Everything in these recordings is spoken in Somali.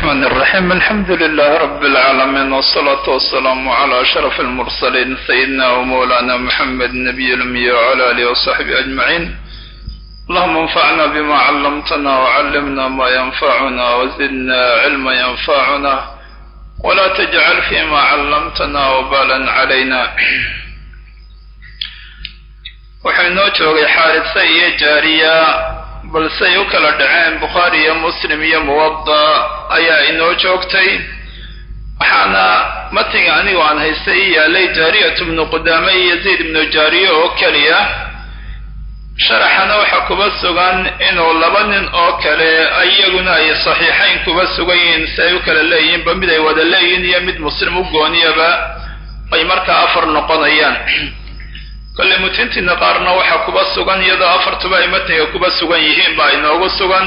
الرحمن الرحيم الحمد لله رب العالمين والصلاة والسلام على أشرف المرسلين سيدنا ومولانا محمد النبي الأمي وعلى آله وصحبه أجمعين اللهم انفعنا بما علمتنا وعلمنا ما ينفعنا وزدنا علما ينفعنا ولا تجعل فيما علمتنا وبالا علينا waxaa inoo joogay xaarisa iyo jaariya balsey u kala dhaceen bukhaari iyo muslim iyo muwada ayaa inoo joogtay waxaana matiga anigu aan haystay i yaalay jaariyatu bnu qudaame iyo yaziid ibnu jaariye oo keliya sharaxana waxaa kuba sugan inuu laba nin oo kale iyaguna ay saxiixayn kuba sugan yihiin si ay u kala leeyihiinba mid ay wada leeyihiin iyo mid muslim u gooniyaba ay markaa afar noqonayaan kolle mutintiina qaarna waxaa kuba sugan iyadoo afartuba ay matniga kuba sugan yihiin baa inoogu sugan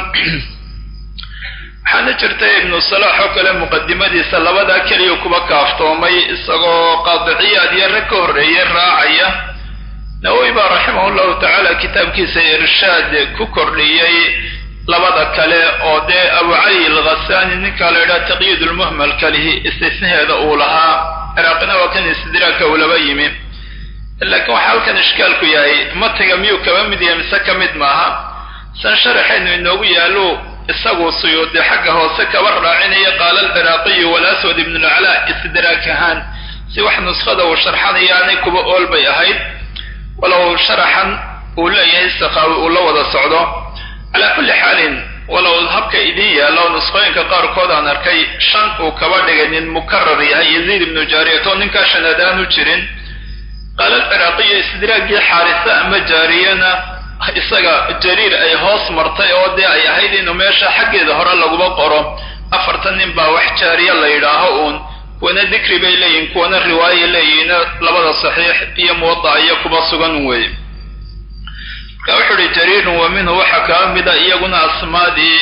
waxaana jirta ibnu salaax oo kale muqadimadiisa labadaa keliya kuba kaaftoomay isagoo qaadiciyaad iyo rag ka horreeyey raacaya nawowi baa raximah llahu tacaala kitaabkiisa irshaad ku kordhiyey labada kale oo dee abu cali alghasani ninkaa la yidhaha taqyiid lmuhmal kalihi istisnaheeda uu lahaa ciraaqina waa kan istidraagka uu laba yimi laakiin waxaa halkan ishkaalku yahay matiga miyuu kaba mid yahay mise ka mid maaha san sharaxaynu inoogu yaallo isagu suyuudi xagga hoose kaba raacinaya qaala alciraaqiyu walaswad ibnu laclaa istidraag ahaan si wax nuskhada uu sharxanaya aanay kuba ool bay ahayd walow sharaxan uu leeyahay sakaawi uu la wada socdo calaa kulli xaalin walow habka idin yaallo nuskhooyinka qaarkood aan arkay shan uu kaba dhigay nin mukarar yahay yaziid ibnu jaariyat oo ninkaa shanaad aanu jirin qaala alciraaqiyo istidraagii xaarisa ama jaariyana isaga jariir ay hoos martay oo dee ay ahayd inuu meesha xaggeeda hore laguba qoro afartan nin baa wax jaariya la yidhaaho uun kuwana dikri bay leeyihin kuwana riwaayay leeyihiin labada saxiix iyo muwadaca iyo kuba sugan weeye marka wuxuu uhi jariirun wa minhu waxaa kaba mida iyaguna asmaadii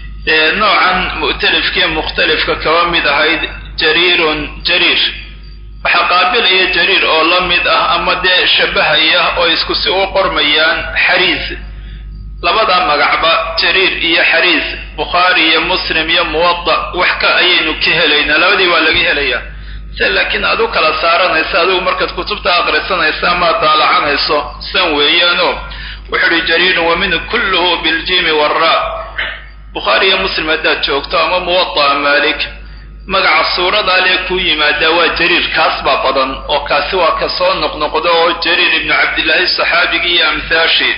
noocan mu'talifkiiyo mukhtalifka kaba mid ahayd jariirun jariir waxaa qaabilaya jariir oo la mid ah ama dee shabahaya oo isku si u qormayaan xariis labadaa magacba jariir iyo xariis bukhaari iyo muslim iyo muwada wax ka ayaynu ka helaynaa labadii waa laga helayaa se laakiin aad u kala saaranaysa adigu markaad kutubta aqrisanaysa amaad daalacanayso san weeyaano wuxuu uhi jariirun wa minhu kulluhu biljimi wara bukhaari iyo muslim haddaad joogto ama muwada'a maalik magaca suuradaa lee kuu yimaadaa waa jariir kaas baa badan oo kaasi waa ka soo noqnoqdo oo jariir ibnu cabdillaahi saxaabigii iyo amhaashii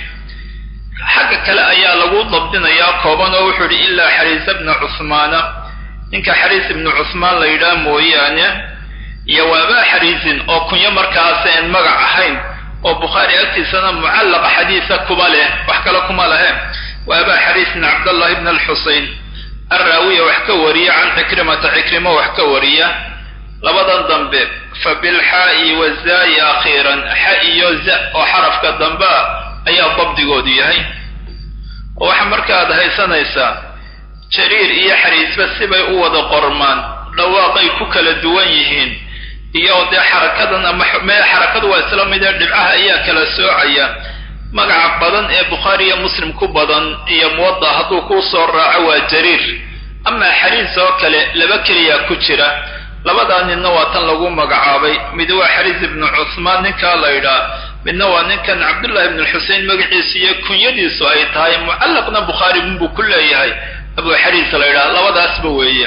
xagga kale ayaa lagu dabdinayaa kooban oo wuxuu idhi ilaa xariisa bna cuhmaana ninka xariis ibnu cuhmaan la yidhaah mooyaane iyo waabaa xariisin oo kunyo markaas aan magac ahayn oo bukhaari agtiisana mucallaqa xadiisa kuba leh wax kale kuma lehe waabaa xariisin cabdallahi bna alxusein arraawiya wax ka wariya can cikrimata cikrimo wax ka wariya labadan dambe fa bilxaa'i wazaayi akhiiran xa iyo za oo xarafka dambea ayaa dabdigoodu yahay oo waxaa markaaad haysanaysaa jariir iyo xariisba sibay u wada qormaan dhawaaqay ku kala duwan yihiin iyo dee xarakadan ama mee xarakadu waa isla mid ee dhibcaha ayaa kala soocaya magaca badan ee bukhaari iyo muslim ku badan iyo muwada hadduu kuu soo raaco waa jariir amaa xariis oo kale laba keliyaa ku jira labadaa ninna waa tan lagu magacaabay mid waa xariis ibnu cuhmaan ninkaa la ydhaa midna waa ninkan cabdullahi ibnu xusein magaciisu iyo kunyadiisu ay tahay mucallaqna bukhaari unbuu ku leeyahay abu xariis la ydhaha labadaasba weeye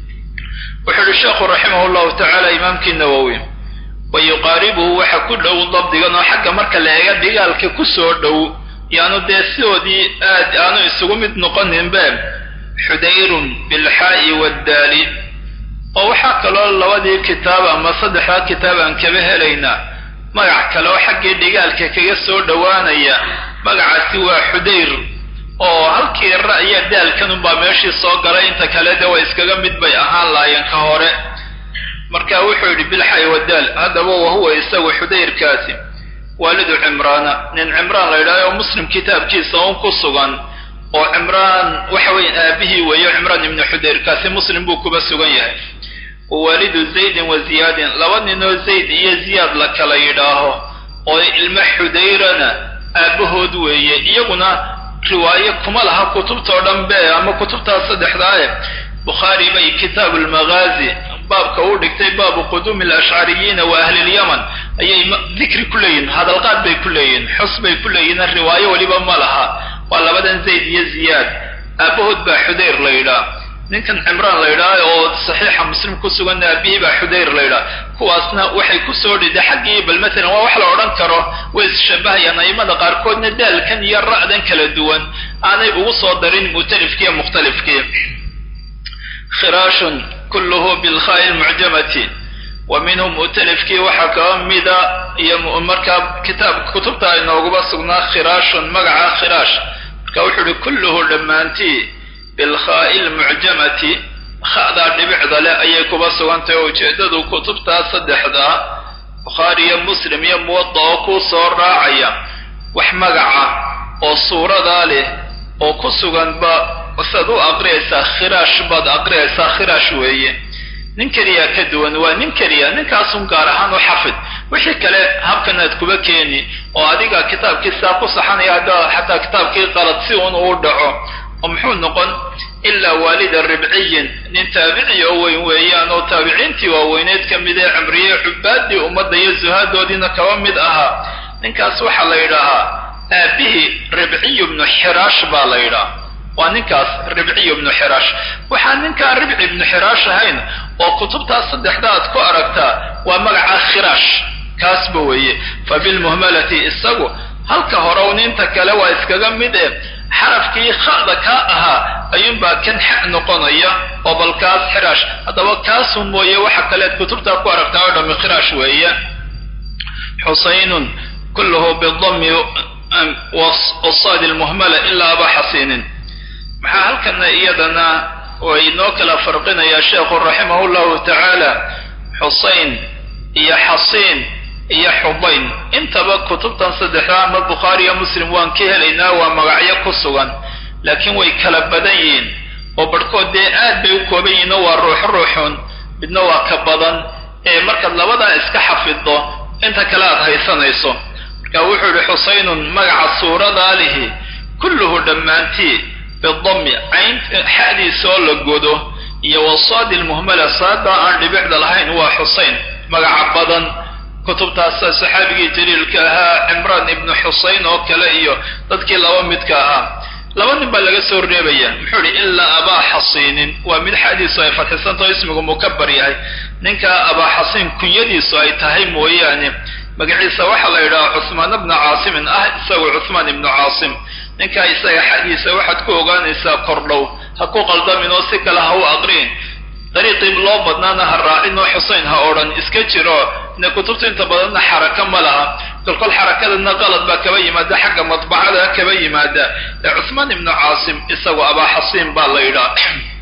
wuxuu uhi sheekhu raximah llahu tacaala imaamkii nawowi wa yuqaaribuhu waxa ku dhow dabdigan oo xagga marka la eega dhigaalka ku soo dhow yaanu dee sidoodii aad aanu isugu mid noqoninbe xudayrun bilxaa'i waddaali oo waxaa kaloo labadii kitaab ama saddexdaa kitaab aan kaba helaynaa magac kale oo xaggii dhigaalka kaga soo dhowaanaya magacaasi waa xudayr oo halkii ra iyo daalkan unbaa meeshii soo galay inta kale de way iskaga mid bay ahaan laayeen ka hore marka wuxuu yidhi bilxay wadaal haddaba wahuwa isagu xudayrkaasi waalidu cimraana nin cimraan la yidhahdo oo muslim kitaabkiisa un ku sugan oo cimraan waxa weeye aabihii weeyo cimraan ibnu xudayrkaasi muslim buu kuba sugan yahay wawaalidu zaydin wa ziyaadin laba ninoo zayd iyo ziyaad la kala yidhaaho oo ilmo xudayrana aabbahood weeye iyaguna riwaaye kuma laha kutubtao dhan be ama kutubtaas saddexdaae bukhaari bay kitaabu lmagaazi baabka uu dhigtay baabu quduumi alashcariyiina wa ahli lyaman ayay dikri ku leeyihin hadalqaad bay ku leeyihin xus bay ku leeyihin riwaayo weliba ma laha waa labadan zayd iyo ziyaad aabahood baa xudayr la yidhaah ninkan cimraan la yidhaah oo saxiixa muslim ku sugan aabihii baa xudayr la yidhaah kuwaasna waxay kusoo dhida xaggii bal matalan waa wax la odhan karo way isshabahayaan aimada qaarkoodna daalkan iyo ra'dan kala duwan aanay ugu soo darin mu'talifkiiyo mukhtalifkii khiraashun kulluhu bilkhaa'i lmucjamati wa minhum mu'talifkii waxaa kaba mida iyo markaa kitaab kutubta inooguba sugnaa khiraashun magaca khiraash marka wuxuu uhi kulluhu dhammaantii bilkhaa'i lmucjamati kha'daa dhibicda leh ayay kuba sugantahy oo ujeeddadu kutubtaa saddexdaa bukhaari iyo muslim iyo muwadda oo kuu soo raacaya wax magaca oo suuradaa leh oo ku suganba saad u aqriyaysaa khiraash baad aqriyaysaa khiraash weeye nin keliya ka duwan waa nin keliya ninkaasun gaar ahaan u xafid wixii kale habkanaad kuba keeni oo adiga kitaabkii saa ku saxanaya haddaa xataa kitaabkii qalad si un uu dhaco oo muxuu noqon ilaa waalida ribciyin nin taabici oo weyn weeyaan oo taabiciintii waaweyneed ka mid ee cimriye cubaadii ummadda iyo zuhaadoodiina kaba mid ahaa ninkaas waxaa la yidhaahaa aabihii ribciyu bnu xiraash baa la yidhaha waa ninkaas ribciyu bnu xiraash waxaan ninkaan ribci ibnu xiraash ahayn oo kutubtaas saddexda aad ku aragtaa waa magaca khiraash kaasba weeye fa bilmuhmalati isagu halka hore ninta kale waa iskaga mid e xarafkii kha'da kaa ahaa ayuunbaa kan xa noqonaya oo bal kaas xiraash haddaba kaasun mooye waxa kaleed kutubtaa ku aragtaa oo dhami khiraash weeye xusaynun kulluhu bidami wasaadi lmuhmala ilaa aba xasiinin maxaa halkana iyadana way inoo kala farqinayaa sheekhu raximahu llahu tacaala xusayn iyo xasiin iyo xubayn intaba kutubtan saddexda ama bukhaari iyo muslim waan ka helaynaa waa magacyo ku sugan laakiin way kala badan yihiin oo barhkood dee aad bay u kooban yihiin oo waa ruux ruuxun midna waa ka badan ee markaad labadaa iska xafiddo inta kale aad haysanayso marka wuxuu yihi xusaynun magaca suuradaa lihi kulluhu dhammaantii bidami cayn xadiisa oo la godo iyo wasaadi lmuhmala saadaa aan dhibicda lahayn waa xusayn magaca badan kutubtaas saxaabigii jaliilka ahaa cimraan ibnu xusayn oo kale iyo dadkii laba midka ahaa laba nin baa laga soo reebaya muxuu ihi ilaa abaa xasiinin waa mid xadiisu ay fadxisantao ismigu mukabar yahay ninka abaa xasiin kunyadiisu ay tahay mooyaane magaciisa waxaa la yidhaha cusmaan bna caasimin ah isagu cusmaan ibnu caasim ninkaa isaga xadiisa waxaad ku ogaanaysaa kordhow ha ku qaldamin oo si kale ha u aqriin dariiqii loo badnaana ha raacin oo xusayn ha odhan iska jiro ine kutubta inta badanna xaraka ma laha kolkol xarakadana qalad baa kaba yimaada xagga madbacada kaba yimaada ee cusmaan ibnu caasim isagu abaa xasiin baa la yidhaa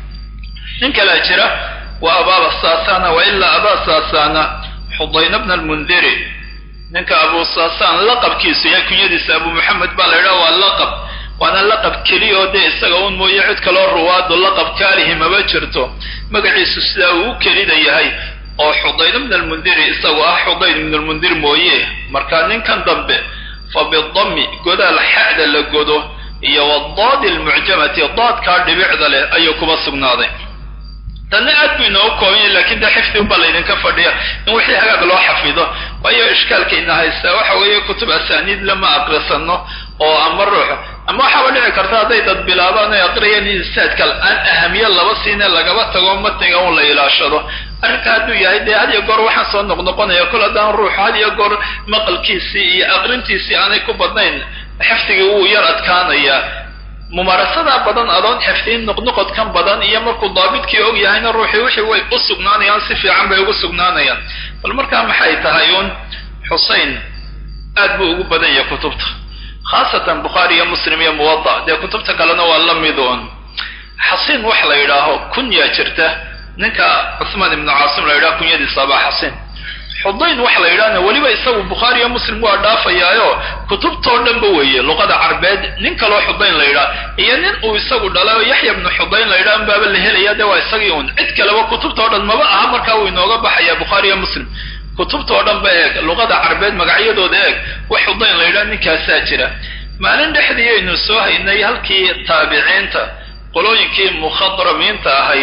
nin kalea jira waa abaaba saasana wa ilaa abaa saasana xudayna bna almundiri ninka abu saasaan laqabkiisu iyo kunyadiisa abu maxamed baa la yidhaha waa laqab waana laqab keliya oo dee isaga un mooye cid kaloo ruwaado laqab kaalihi maba jirto magaciisu sidaa uu u kelida yahay oo xudayn bn almundiri isagu ah xudayn ibn almundir mooye marka ninkan dambe fa bidami godaal xa'da la godo iyo wadaadi almucjamati daadkaa dhibicda leh ayuu kuba sugnaaday tanna aad buu inoogu kooban yahay lakin dee xifdi unbaa laydinka fadhiya in wixii hagaag loo xafido waayo ishkaalkayna haystaa waxa weeye kutub asaaniid lama aqrisano oo ama ruux ama waxaaba dhici karta hadday dad bilaabaan ay aqriyaan insaadka aan ahamiye laba siine lagaba tago matniga un la ilaashado arrinka hadduu yahay dee had iyo goor waxaan soo noqnoqonaya kol haddaan ruuxu had iyo goor maqalkiisii iyo aqrintiisii aanay ku badnayn xifdigii wuu yar adkaanayaa mumaarasadaa badan adoon xifdiin noqnoqodkan badan iyo markuu daabidkii og yahayna ruuxii wixii way u sugnaanayaan si fiican bay ugu sugnaanayaan bal markaa maxay tahay uun xusein aad buu ugu badan yahay kutubta khaasatan bukhaari iyo muslim iyo muwada dee kutubta kalena waa la mid uun xasiin wax la yidhaaho kunyaa jirta ninka cusmaan ibnu caasim la yidhaho kunyadiisa abaa xasiin xudayn waxa la yidhahna weliba isagu bukhaari iyo muslim waa dhaafayaayo kutubtoo dhanba weeye luqada carbeed nin kaloo xudayn la yidhaha iyo nin uu isagu dhalayo yaxya bnu xudayn la yidhaha baaba la helaya dee waa isagii un cid kaleba kutubtao dhan maba aha markaa wuu inooga baxaya bukhaari iyo muslim kutubtao dhan ba eeg luqada carbeed magacyadooda eeg wax xudayn la yidhaha ninkaasaa jira maalin dhexdii aynu soo haynay halkii taabiciinta qolooyinkii mukhadramiinta ahayd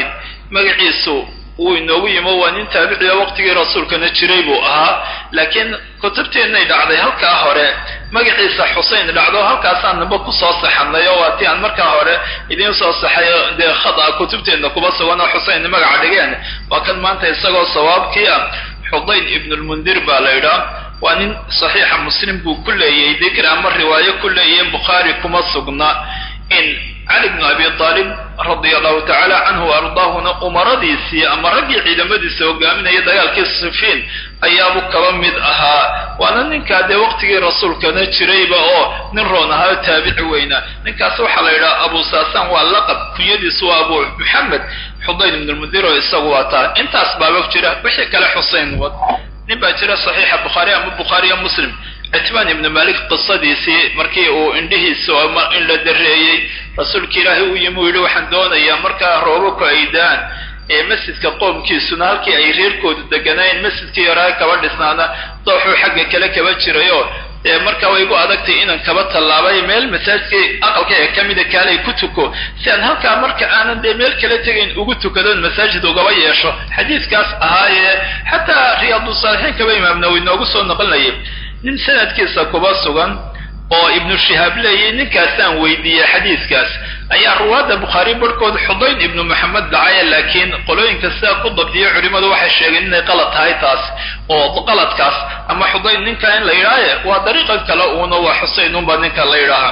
magaciisu wuu inoogu yimo waa nin taabiciya waqtigii rasuulkana jiray buu ahaa laakiin kutubteennay dhacday halkaa hore magaciisa xusein dhacdo halkaasaan namba kusoo saxanay oo waa tii aan markaa hore idiin soo saxay dee khada kutubteenna kuba sugan oo xusein magaca dhigeen waa kan maanta isagoo sawaabkii ah xudayn ibnulmundir baa la idhaa waa nin saxiixa muslim buu ku leeyay dikr ama riwaayo ku leeyahin bukhaari kuma sugna in cali bnu abi aalib radia allahu tacaala canhu ardaahuna umaradiisii ama raggii ciidamadiisa hogaaminaya dagaalkii sifiin ayaabu kaba mid ahaa waana ninkaa dee waqtigii rasuulkana jirayba oo nin roon ahaa oo taabici weyna ninkaas waxaa la yidhaha abu saasaan waa laqab kunyadiisu waa abu maxamed xudayn ibnulmundir oo isagu waa taa intaas baaba jira wixii kale xusein wad nin baa jira saxiixa bukhaari ama bukhaariya muslim citbaan ibnu malik qisadiisii markii uu indhihiisa in la dareeyey rasuulka ilaahay uu yimi uu yidhi waxaan doonayaa markaa roobabku ay daan ee masjidka qoomkiisuna halkii ay reerkoodu deganayn masjidkii yaraa kaba dhisnaana dooxuu xagga kale kaba jirayoo dee markaa way igu adagtay inaan kaba tallaabay meel masaajidkii aqalka ee ka mida kaalay ku tuko si aan halkaa marka aanan dee meel kala tegayn ugu tukadoon masaajid ugaba yeesho xadiidkaas ahaayee xataa riyaadu-saalixiin kaba imaam nawowi noogu soo noqonayay nin sanadkiisa kuba sugan oo ibnu shihaab leeyay ninkaasaan weydiiyey xadiidkaas ayaa ruwaadda bukhaari barhkood xudayn ibnu maxamed dhacaya laakiin qolooyinka sidaa ku dabdiya culimmadu waxay sheegeen inay qalad tahay taas oo qaladkaas ama xudayn ninka in la yidhaaye waa dariiqa kale uuna waa xuseyn unba ninka la yidhaahaa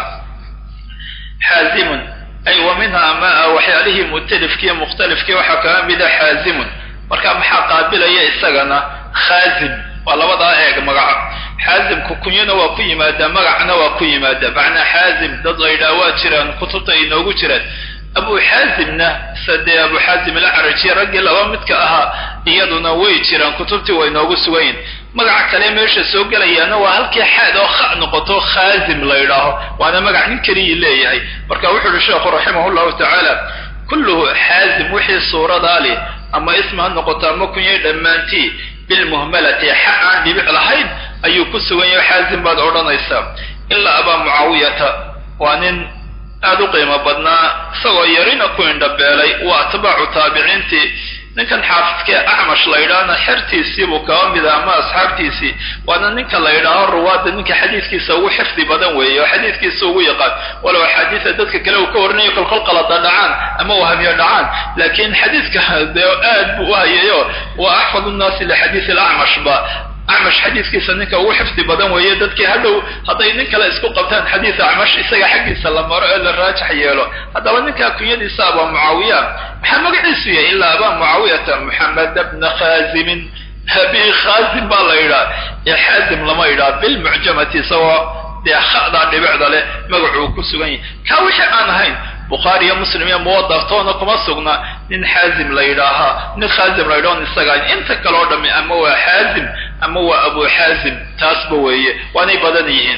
xaazimun ay wa minha ma waxyaalihii mutalifkiiyo mukhtalifkii waxaa kaga mida xaazimun marka maxaa qaabilaya isagana khaazim waa labadaa eeg magaca xaazimku kunyana waa ku yimaadaa magacna waa ku yimaadaa macnaa xaazim dad la yidhaha waa jiraan kutubta ay noogu jiraan abu xaazimna sadee abu xaazim alacraji raggii laba midka ahaa iyaduna way jiraan kutubtii way noogu sugayin magaca kale meesha soo gelayaana waa halkii xaad oo kha noqoto khaazim la yidhaaho waana magac nin keliyii leeyahay marka wuxuu uhi sheekhu raximah llahu tacaala kulluhu xaazim wixii suuradaa leh ama ism ha noqoto ama kunyay dhammaantii bilmuhmalati xa aan dhibic lahayn ayuu ku sugan yahay xaazim baad odhanaysaa ilaa abaa mucaawiyata waa nin aad u qiimo badnaa isagoo yarina ku indhabeelay waa atbaacu taabiciintii ninkan xaafidkee acmash la yidhaahna xertiisiibuu kaba mida ama asxaabtiisii waana ninka la yidhaaho ruwaadda ninka xadiidkiisa ugu xifdi badan weeye oo xadiidkiisa ugu yaqaan walow axaadiisa dadka kale uu ka warinayo kolkol qalada dhacaan ama wahamiyo dhacaan laakiin xadiidka dee aad buu u hayayo waa axfad nnaasi lixadiisi alacmash ba acmash xadiidkiisa ninka ugu xifdi badan weeye dadkii hadhow hadday nin kale isku qabtaan xadiid acmash isaga xaggiisa la maro ee la raajax yeelo haddaba ninkaa kunyadiisa abaa mucaawiya maxaa magaciisu yahay ilaa abaa mucaawiyata muxamed bna khaazimin abi khaazim baa la yidhaha ee xaazim lama yidhaha bilmucjamati isagoo dee khadaa dhibicda leh magacuu ku sugan yahay kaa wixii aan ahayn bukhaari iyo muslim iyo muwadaftoona kuma sugna nin xaazim la yidhaahaa nin khaazim la yidhaho isaga inta kale oo dhami ama waa xaazim ama waa abu xaazim taasba weeye waanay badan yihiin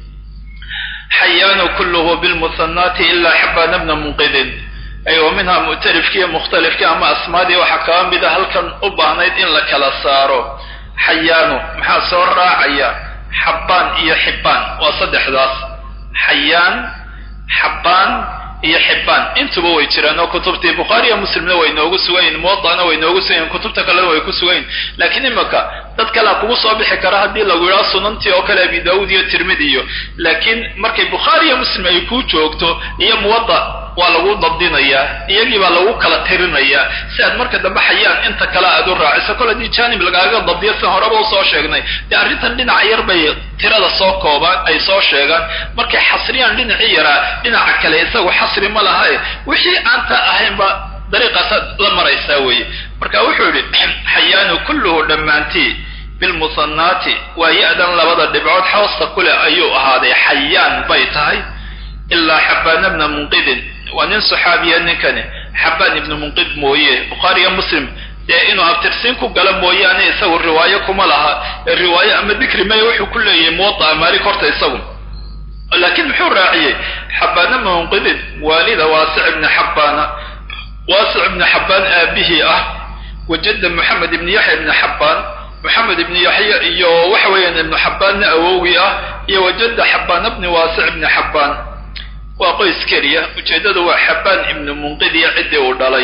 xayaanu kulluhu bilmuhanaati ilaa xabana bna munqidin ay wa minha mu'talifkiiyo mukhtalifkii ama asmaadii waxaa kaba mida halkan u baahnayd in la kala saaro xayaanu maxaa soo raacaya xabbaan iyo xibbaan waa saddexdaas xayaan xabbaan iyo xibbaan intuba way jiraan oo kutubtii bukhaariya muslimna way noogu sugayin muwadana way noogu sugayin kutubta kalena way ku sugayin laakiin imaka dad kalea kugu soo bixi kara haddii lagu yidhaho sunantii oo kale abi daawud iyo tirmidi iyo laakiin markay bukhaariya muslim ay kuu joogto iyo muwadda waa lagu dabdinayaa iyagii baa lagu kala tirinayaa si aad marka dambe xayaan inta kale aad u raaciso kol haddii janib lagaaga dabdiyo si horeba usoo sheegnay dee arrintan dhinaca yar bay tirada soo koobaan ay soo sheegaan markay xasriyaan dhinacii yaraa dhinaca kale isagu xasri ma lahae wixii aanta ahaynba dariiqaasaad la maraysaa weeye marka wuxuu yidhi xayaanu kulluhu dhammaantii bilmusanaati waa ya-dan labada dhibcood xoosta kuleh ayuu ahaaday xayaan bay tahay ilaa xabaan bna munqidin waa nin saxaabiya ninkani xabaan ibnu munqid mooye bukhaariyo muslim dee inuu abtirsiin ku gala mooyaane isagu riwaayo kuma laha ee riwaayo ama dikri maya wuxuu ku leeyahay muwadaa maalik horta isagu laakiin muxuu raaciyey xabaana bna munqidin waalida waasic ibni xabbaana waasic ibni xabbaan aabihii ah wajada moxamed ibni yaxya ibni xabbaan moxamed ibni yaxya iyo waxa weeyaan ibnu xabbaanna awowgii ah iyo wajada xabbaana bni waasic ibni xabbaan waa qoys keliya ujeeddadu waa xabbaan ibnu munqid iyo ciddii uu dhalay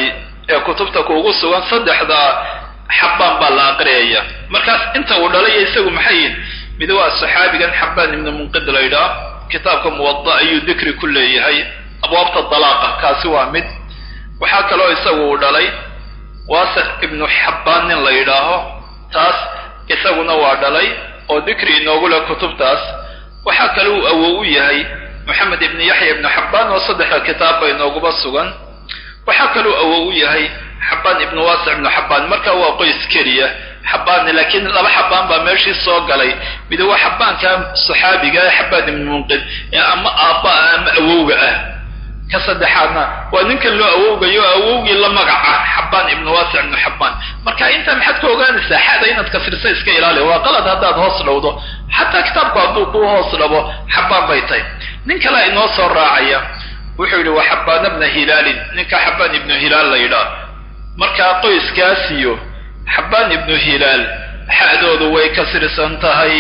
ee kutubta kuugu sugan saddexda xabbaan baa la aqriyaya markaas inta uu dhalay isagu maxay yihin mid waa saxaabigan xabbaan ibnu munqid la yidhaah kitaabka muwada ayuu dikri ku leeyahay abwaabta dalaaqa kaasi waa mid waxaa kaloo isagu uu dhalay waasic ibnu xabbaan nin la yidhaaho taas isaguna waa dhalay oo dikri inoogu leh kutubtaas waxaa kale uu awow u yahay moxamed ibnu yaxya ibnu xabbaan oo saddexda kitaabba inooguba sugan waxaa kaluu awow u yahay xabbaan ibnu waasic ibnu xabbaan marka waa qoys keliya xabbaanni laakiin laba xabbaan baa meeshii soo galay mid waa xabbaanka saxaabiga ee xabbaan ibnu munqid ee ama aabba ah ama awowga ah ka saddexaadna waa ninkan loo awowgayo awowgii la magaca xabbaan ibnu waasic ibnu xabbaan marka intaa maxaad ka ogaanaysaa xada inaad kasrisa iska ilaali waa qalad haddaad hoos dhowdo xataa kitaabku hadduu kuu hoos dhabo xabbaan bay tahay nin kalea inoo soo raacaya wuxuu yidhi waa xabbaana bna hilaalin ninka xabbaan ibnu hilaal la yidhaah markaa qoyskaasiyo xabbaan ibnu hilaal xa'doodu way kasrisan tahay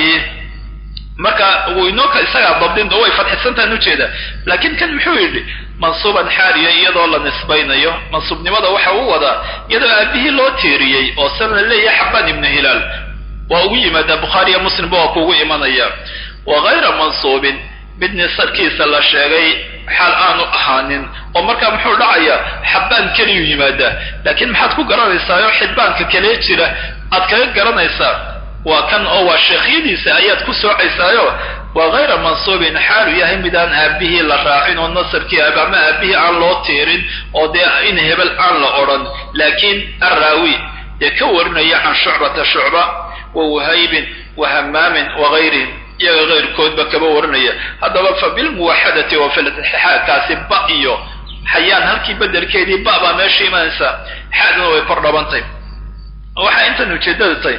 marka wuu inooka isagaa dabdin way fadxisantahan ujeeda laakiin kan muxuu yidhi mansuuban xaaliya iyadoo la nisbaynayo mansuubnimada waxa uu wadaa iyadoo aabihii loo tiiriyey oo san la leeyahay xabbaan ibnu hilaal waa ugu yimaadaa bukhaariya muslimba waa kuugu imanaya wa hayra mansuubin mid nisarkiisa la sheegay xaal aanu ahaanin oo markaa muxuu dhacayaa xabbaan keliyuu yimaadaa laakiin maxaad ku garanaysaayoo xibbaanka kalee jira aad kaga garanaysaa waa kan oo waa sheekhyadiisa ayaad ku soocaysaayo waa hayra mansuubin xaalu yahay midaan aabihii la raacin oo nasabkii ama aabihii aan loo tiirin oo dee in hebel aan la odhan laakiin arraawi dee ka warinaya can shucbata shucba wa wahaybin wa hamaamin wa hayrihim iyaga kayrkoodba kaba warinaya haddaba fa bilmuwaxadati wa filtixaa kaasi ba iyo xayaan halkii bedelkeedii ba baa meesha imanaysa xaduna way kor dhabantay waxaa intan ujeedada tahay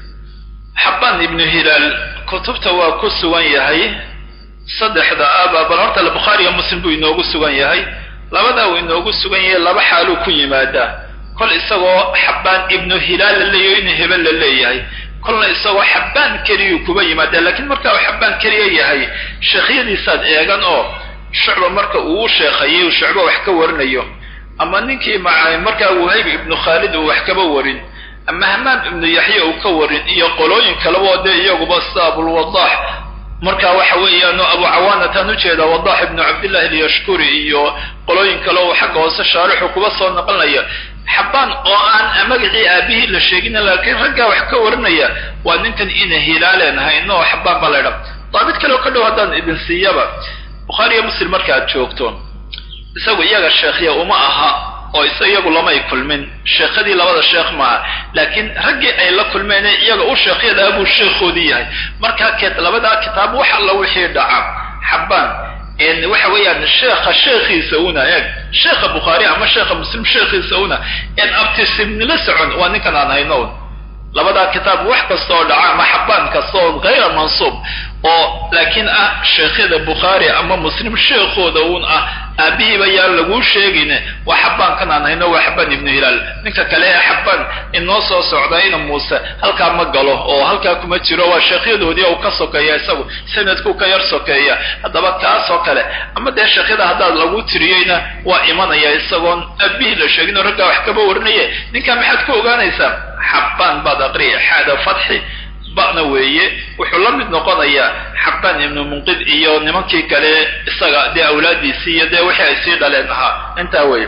xabbaan ibnu hilaal kutubta waa ku sugan yahay saddexda aba bal horta bukhaariga muslim buu inoogu sugan yahay labadaa uu inoogu sugan yahay laba xaaluu ku yimaadaa kol isagoo xabbaan ibnu hilaal la leeyaho in hebel la leeyahay kolna isagoo xabbaan keliyuu kuba yimaadaa laakiin marka uu xabbaan keliya yahay sheekhyadiisaad eegan oo shucba marka uu u sheekhayay uu shucba wax ka warinayo ama ninkii maca markaa wahayb ibnu khaalid uu wax kaba warin ama hamaam ibnu yaxya uu ka warin iyo qolooyin kaleba oo dee iyaguba sida abulwadaax marka waxa weeyaano abu cawaanataan ujeeda wadax ibnu cabdillahi alyashkuri iyo qolooyin kale oo xagga hoose shaarixu kuba soo noqonaya xabbaan oo aan magacii aabihii la sheegin laakiin raggaa wax ka warinaya waa ninkan ina hilaaleen hayno oo xabbaan baa laydha daabit kale oo ka dhow haddaan idin siiyaba bukhaariyo muslim marka aad joogto isagu iyaga sheekhya uma aha oo isa iyagu lamay kulmin sheekhadii labada sheekh maaha laakiin raggii ay la kulmeen iyaga u sheekhyada buu sheekhoodii yahay markaa keed labadaa kitaab wax alla wixii dhaca xabbaan waxa weeyaan sheekha sheekhiisa una eeg sheekha bukhaari ama sheekha muslim sheekhiisa una en abtisimnila socon waa ninkan aan hayno labadaa kitaab wax kasta oo dhaca ama xabbaan kasta oo hayra mansuub oo laakiin ah sheekhyada bukhaari ama muslim sheekhooda uun ah aabihiiba yaan laguu sheegin waa xabbaankan aan hayno waa xabbaan ibnu hilaal ninka kale ee xabbaan inoo soo socdayna muuse halkaa ma galo oo halkaa kuma jiro waa sheekhyadoodii uu ka sokeeya isagu sanadkuu ka yar sokeeya haddaba kaasoo kale ama dee sheekhyada haddaad lagu tiriyeyna waa imanaya isagoon aabihii la sheegin oo raggaa wax kaba warinaye ninkaa maxaad ku ogaanaysaa xabbaan baad aqriya xaada fatxi ba'na weeye wuxuu la mid noqonayaa xabbaan ibnu munqid iyo nimankii kale isaga dee awlaadiisii iyo dee wixii ay sii dhaleen ahaa intaa weeye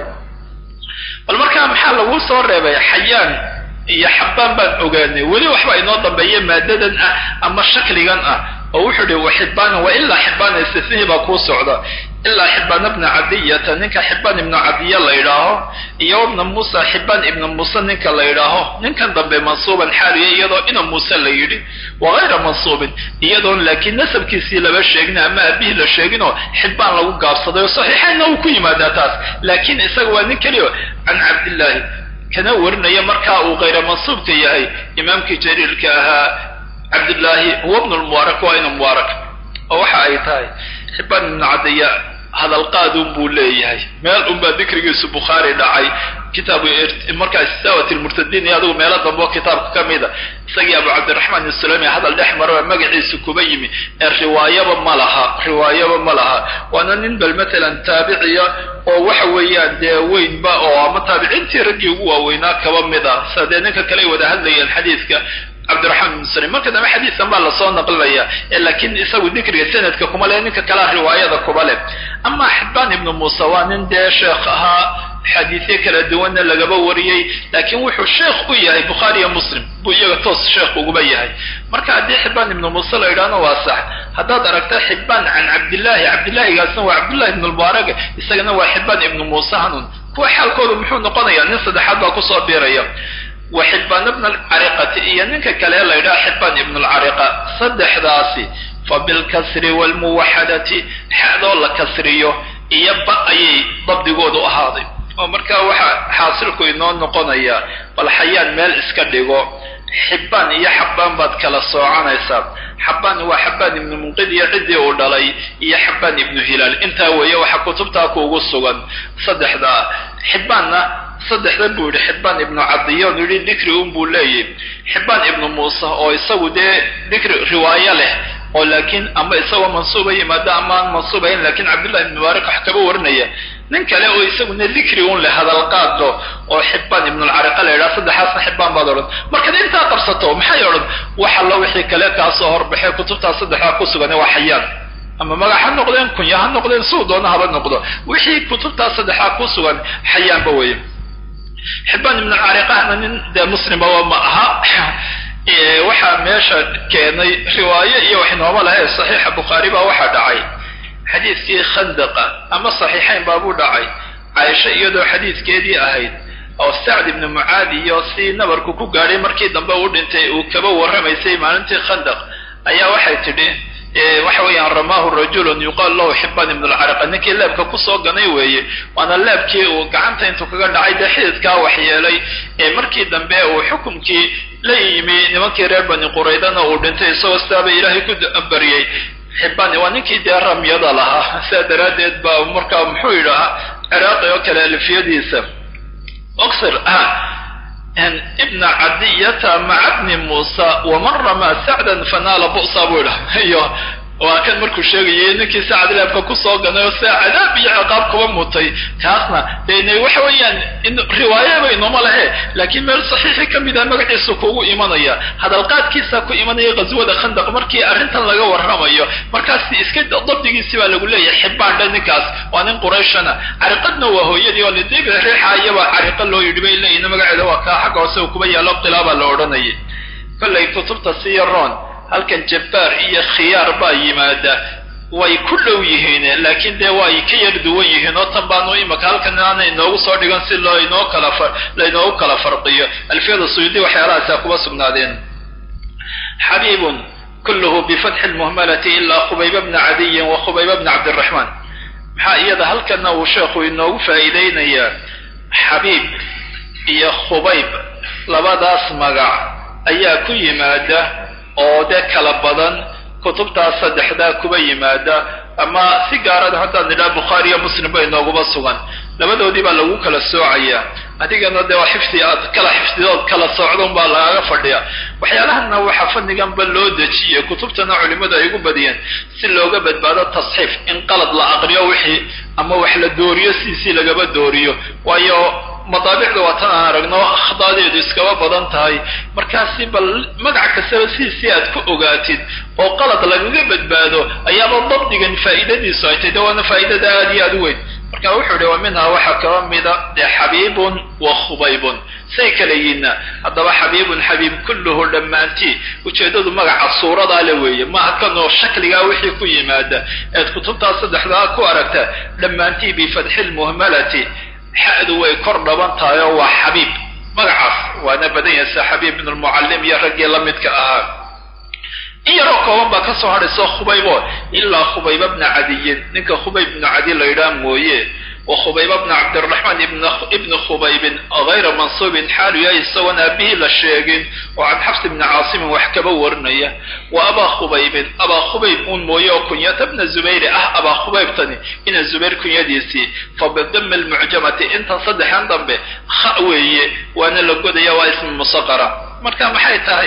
bal markaa maxaa laguu soo reebay xayaan iyo xabbaan baan ogaanay weli waxba inoo dambeeya maadadan ah ama shakligan ah oo wuxuu ihi waxibbaana wa ilaa xibbaana istifnihi baa kuu socda ilaa xibbaana bna cadiyata ninka xibbaan ibnu cadiya la yidhaaho iyo wabna muusa xibbaan ibna muuse ninka la yidhaaho ninkan dambe mansuuban xaaliya iyadoo ina muuse la yidhi wa hayra mansuubin iyadoon laakiin nasabkiisii laba sheegin ama aabihii la sheeginoo xibbaan lagu gaabsaday oo saxiixaynna uu ku yimaadaa taas laakiin isaga waa nin keliyo can cabdillaahi kana warinaya markaa uu hayra mansuubka yahay imaamkii jariirka ahaa cabdillaahi huwa bnu lmubaarak waa ina mubaarak oo waxa ay tahay xibbaan ibnu cadiya hadalqaadun buu leeyahay meel unbaa dikrigiisu bukhaari dhacay kitaabu markaa istisaawat lmurtadiin iyo adigu meelo dambe oo kitaabka ka mida isagii abu cabdiraxmaan isulami hadal dhex maro magaciisu kuba yimi ee riwaayaba ma laha riwaayaba ma laha waana nin bal matalan taabiciya oo waxa weeyaan dee weynba oo ama taabiciintii raggii ugu waaweynaa kaba mid ah sa dee ninka kale ay wada hadlayeen xadiidka cabdiraxmaan ibn muslim marka dambe xadiidkan baa lasoo naqlinaya laakiin isagu dikriga sanadka kuma leh ninka kalea riwaayada kuba leh ama xibaan ibnu muuse waa nin dee sheekh ahaa xadiisyo kala duwanna lagaba wariyey laakiin wuxuu sheekh u yahay bukhaari iyo muslim buu iyaga toos sheekh uguba yahay marka haddii xibaan ibnu muuse la yidhahno waa sax haddaad aragta xibaan can cabdillaahi cabdillahigaasna waa cabdullahi ibnu lmubaarag isagana waa xibaan ibnu muuse hanun kuwa xaalkoodu muxuu noqonayaa nin saddexaad baa kusoo biiraya wa xibaan ibn alcariqati iyo ninka kale la yidhaha xibaan ibn alcariqa saddexdaasi fa bilkasri waalmuwaxadati xadoo la kasriyo iyo ba ayay dabdigoodu ahaaday oo markaa waxaa xaasilku inoo noqonayaa bal xayaan meel iska dhigo xibaan iyo xabaan baad kala soocanaysaa xabaan waa xabaan ibnu munqid iyo ciddii uu dhalay iyo xabaan ibnu hilaal intaa weeye waxaa kutubtaa kuugu sugan saddexdaa xibaanna saddexda buu yidhi xibaan ibnu cadiyon yidhi dikri un buu leeyahy xibaan ibnu muuse oo isagu dee dikri riwaayo leh oo laakiin ama isagoo mansuuba yimaado ama aan mansuubayn lakiin cabdullahi ibn mubaarak wax kaba warinaya nin kale oo isaguna dikri un leh hadalqaado oo xibaan ibnulcariqa la yidhaha saddexaasna xibaan baad odhan markaad intaa qabsato maxay odhan wax allo wixii kale kaasoo horbaxay kutubtaas saddexdaa ku sugan waa xayaan ama magac ha noqdeen kunya ha noqdeen suu doona haba noqdo wixii kutubtaas saddexdaa ku sugan xayaanba weeye xibaan ibnulcariqahna nin dee muslimaba ma aha waxaa meesha keenay riwaayo iyo wax nooma lahae saxiixa bukhaari baa waxaa dhacay xadiidkii khandaqa ama saxiixayn baabuu dhacay caaisha iyadoo xadiidkeedii ahayd oo sacd ibnu mucaad iyo si nabarku ku gaadhay markii dambe uu dhintay uu kaba warramaysay maalintii khandaq ayaa waxay tidhi waxa weeyaan ramaahu rajulun yuqaal lahu xibaan ibnu lcariqa ninkii leebka kusoo ganay weeye waana leebkii uu gacanta intuu kaga dhacay dee xididkaa waxyeelay ee markii dambe uu xukumkii la yimi nimankii reer bani quraydana uu dhintay isagoo sidaaba ilaahay ku baryey xibaan waa ninkii dee ramyada lahaa sidaa daraaddeed baa markaa muxuu yidhahaa ciraaqi oo kale alfiyadiisa oxir ibna cadiyata maca bni muusa waman ramaa sacdan fanaala bu'sa buu idhaha iyo waa kan markuu sheegayay ninkii sacad leebka kusoo ganay oo sidaa cadaab iyo ciqaab kuba mutay taasna dene waxa weeyaan riwaayaba inooma lahe laakiin meel saxiixi ka mid ah magaciisa kuugu imanaya hadalqaadkiisa ku imanaya ghaswada khandaq markii arrintan laga warramayo markaas iska dabdigiisi baa lagu leeyahay xibaan dha ninkaas waa nin qurayshana cariqadna waa hooyadii oo lidibi riixa iyaba cariqa loo yidhi bay leeyihin magaceeda waa kaa xagga hoose kuba yaallo qilaabaa la odhanayay kollay kutubta siyaroon halkan jabbaar iyo khiyaar baa yimaada way ku dhow yihiin laakiin dee waa ay ka yar duwan yihiin oo tan baanu imaka halkan aana inoogu soo dhigan si loo inoo kala lainoogu kala farqiyo alfiyada suyuudi waxyaalahaasa kuba sugnaadeen xabiibun kulluhu bifatxi lmuhmalati ilaa khubayba bna cadiyin wa khubayba bna cabdiraxmaan maxaa iyada halkanna uu sheekhu inoogu faa'iideynayaa xabiib iyo khubayb labadaas magac ayaa ku yimaada oo dee kala badan kutubtaas saddexdaa kuba yimaada ama si gaarada haddaan nidhaha bukhaari iyo muslim ba inooguba sugan labadoodii baa lagu kala soocayaa adigana dee waa xifdi aad kala xifdidood kala socdon baa lagaga fadhiya waxyaalahanna waxaa fanniganba loo dejiyey kutubtana culimmadu ay ugu badiyeen si looga badbaado tasxiif in qalad la aqriyo wixii ama wax la dooriyo siisii lagaba dooriyo waayo madaabicda waa tan aan aragno akhdaadeedu iskaba badan tahay markaasi bal magac kastaba siisii aad ku ogaatid oo qalad lagaga badbaado ayaaba dabdigan faa'iidadiisu ay tahy de waana faa'idada aad iyo aad u weyn marka wuxuu ihi wa minhaa waxaa kaba mida dee xabiibun wa khubaybun say kala yihiinna haddaba xabiibun xabiib kulluhu dhammaantii ujeeddadu magaca suuradaa le weeye maaha kanoo shakligaa wixii ku yimaada eed kutubtaas saddexdaa ku aragta dhammaantii bifatxi lmuhmalati xa'du way kor dhaban tahay oo waa xabiib magacaas waana badan yahay sida xabiib ibn lmucallim iyo raggii la midka ahaa in yaroo kooban baa ka soo hadhayso khubaybo ilaa khubayba bna cadiyin ninka khubayb ibnu cadi la yidhaha mooye wa khubayba bna cabdiraxmaan ibni khubaybin hayra mansuubin xaalu yahay isagoon aabihii la sheegin oo can xafs ibni caasimin wax kaba warinaya wa abaa khubaybin abaa khubayb uun mooye oo kunyata bna zubayri ah abaa khubaybtani ina zubayr kunyadiisii fa bidami lmucjamati intan saddexan dambe kha weeye waana la godaya waa ismi musaqara marka maxay tahay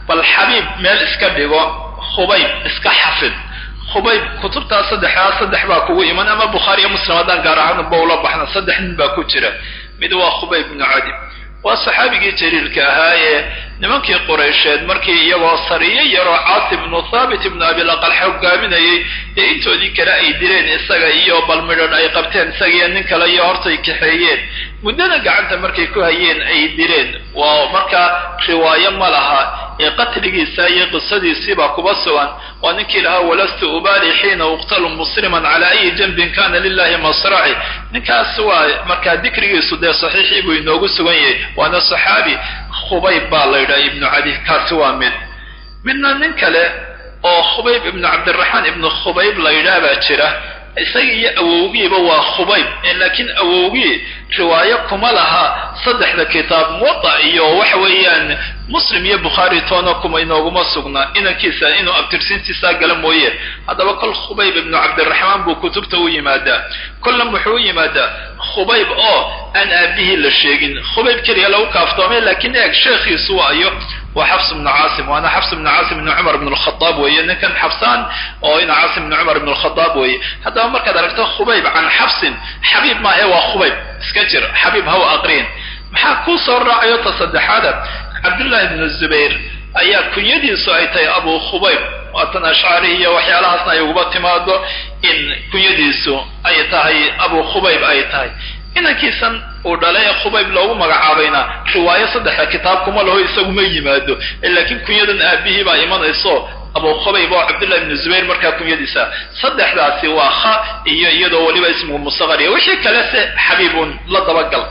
bal xabiib meel iska dhigo khubayb iska xafid khubayb kutubtaa saddexdaa saddex baa kugu iman ama bukhaariyo muslim haddaan gaar ahaan ba ula baxna saddex nin baa ku jira mid waa khubayb ibnu cadib waa saxaabigii jaliilka ahaa ee nimankii quraysheed markii iyagoo sariyo yaroo caasi ibnu thaabit ibnu abilaqal hogaaminayay dee intoodii kale ay dileen isaga iyo balmidhadh ay qabteen isagiiyo nin kale iyo hortay kaxeeyeen muddana gacanta markay ku hayeen ay dileen waa markaa riwaayo ma laha ee qatligiisa iyo qisadiisiibaa kuba sugan waa ninkii lahaa walastu ubaali xiina uqtalu musliman cala ayi janbin kana lilahi masraci ninkaas waa markaa dikrigiisu dee saxiixii buu inoogu sugan yahay waana saxaabi khubayb baa la yidhaha ibnu cadi kaasi waa mid midna nin kale oo khubayb ibnu cabdiraxmaan ibnu khubayb la yidhaah baa jira isaga iyo awowgiiba waa khubayb laakiin awowgii riwaayo kuma laha saddexda kitaab muwada iyo waxa weeyaan muslim iyo bukhaari toona kuma inooguma sugna inankiisa inuu abtirsiintiisaa gala mooye haddaba kol khubayb ibnu cabdiraxmaan buu kutubta u yimaadaa kolna muxuu u yimaadaa khubayb oo aan aabihii la sheegin khubayb keliya lagu kaaftoomay laakiin eeg sheekhiisu waayo waa xafs ibnu caasim waana xafs ibnu caasim ibnu cumar ibn lkhadaab weeye ninkan xabsaan oo ina caasim ibnu cumar ibn lkhadaab weeye haddaba markaad aragto khubayb can xabsin xabiib maahe waa khubayb iska jir xabiib haw aqriin maxaa kuu soo raacayo ta saddexaada cabdullahi ibnu zubayr ayaa kunyadiisu ay tahay abu khubayb waatan ashcari iyo waxyaalahaasna ay uguba timaado in kunyadiisu ay tahay abu khubayb ay tahay inankiisan uu dhalay ee khubayb loogu magacaabayna riwaayo saddexda kitaab kuma laho isaguma yimaado laakiin kunyadan aabihii baa imanayso abu khubayb oo cabdullahi ibnu zubayr markaa kunyadiisa saddexdaasi waa kha iyo iyadoo weliba ismigu musaqariya wixii kale se xabiibun la dabagal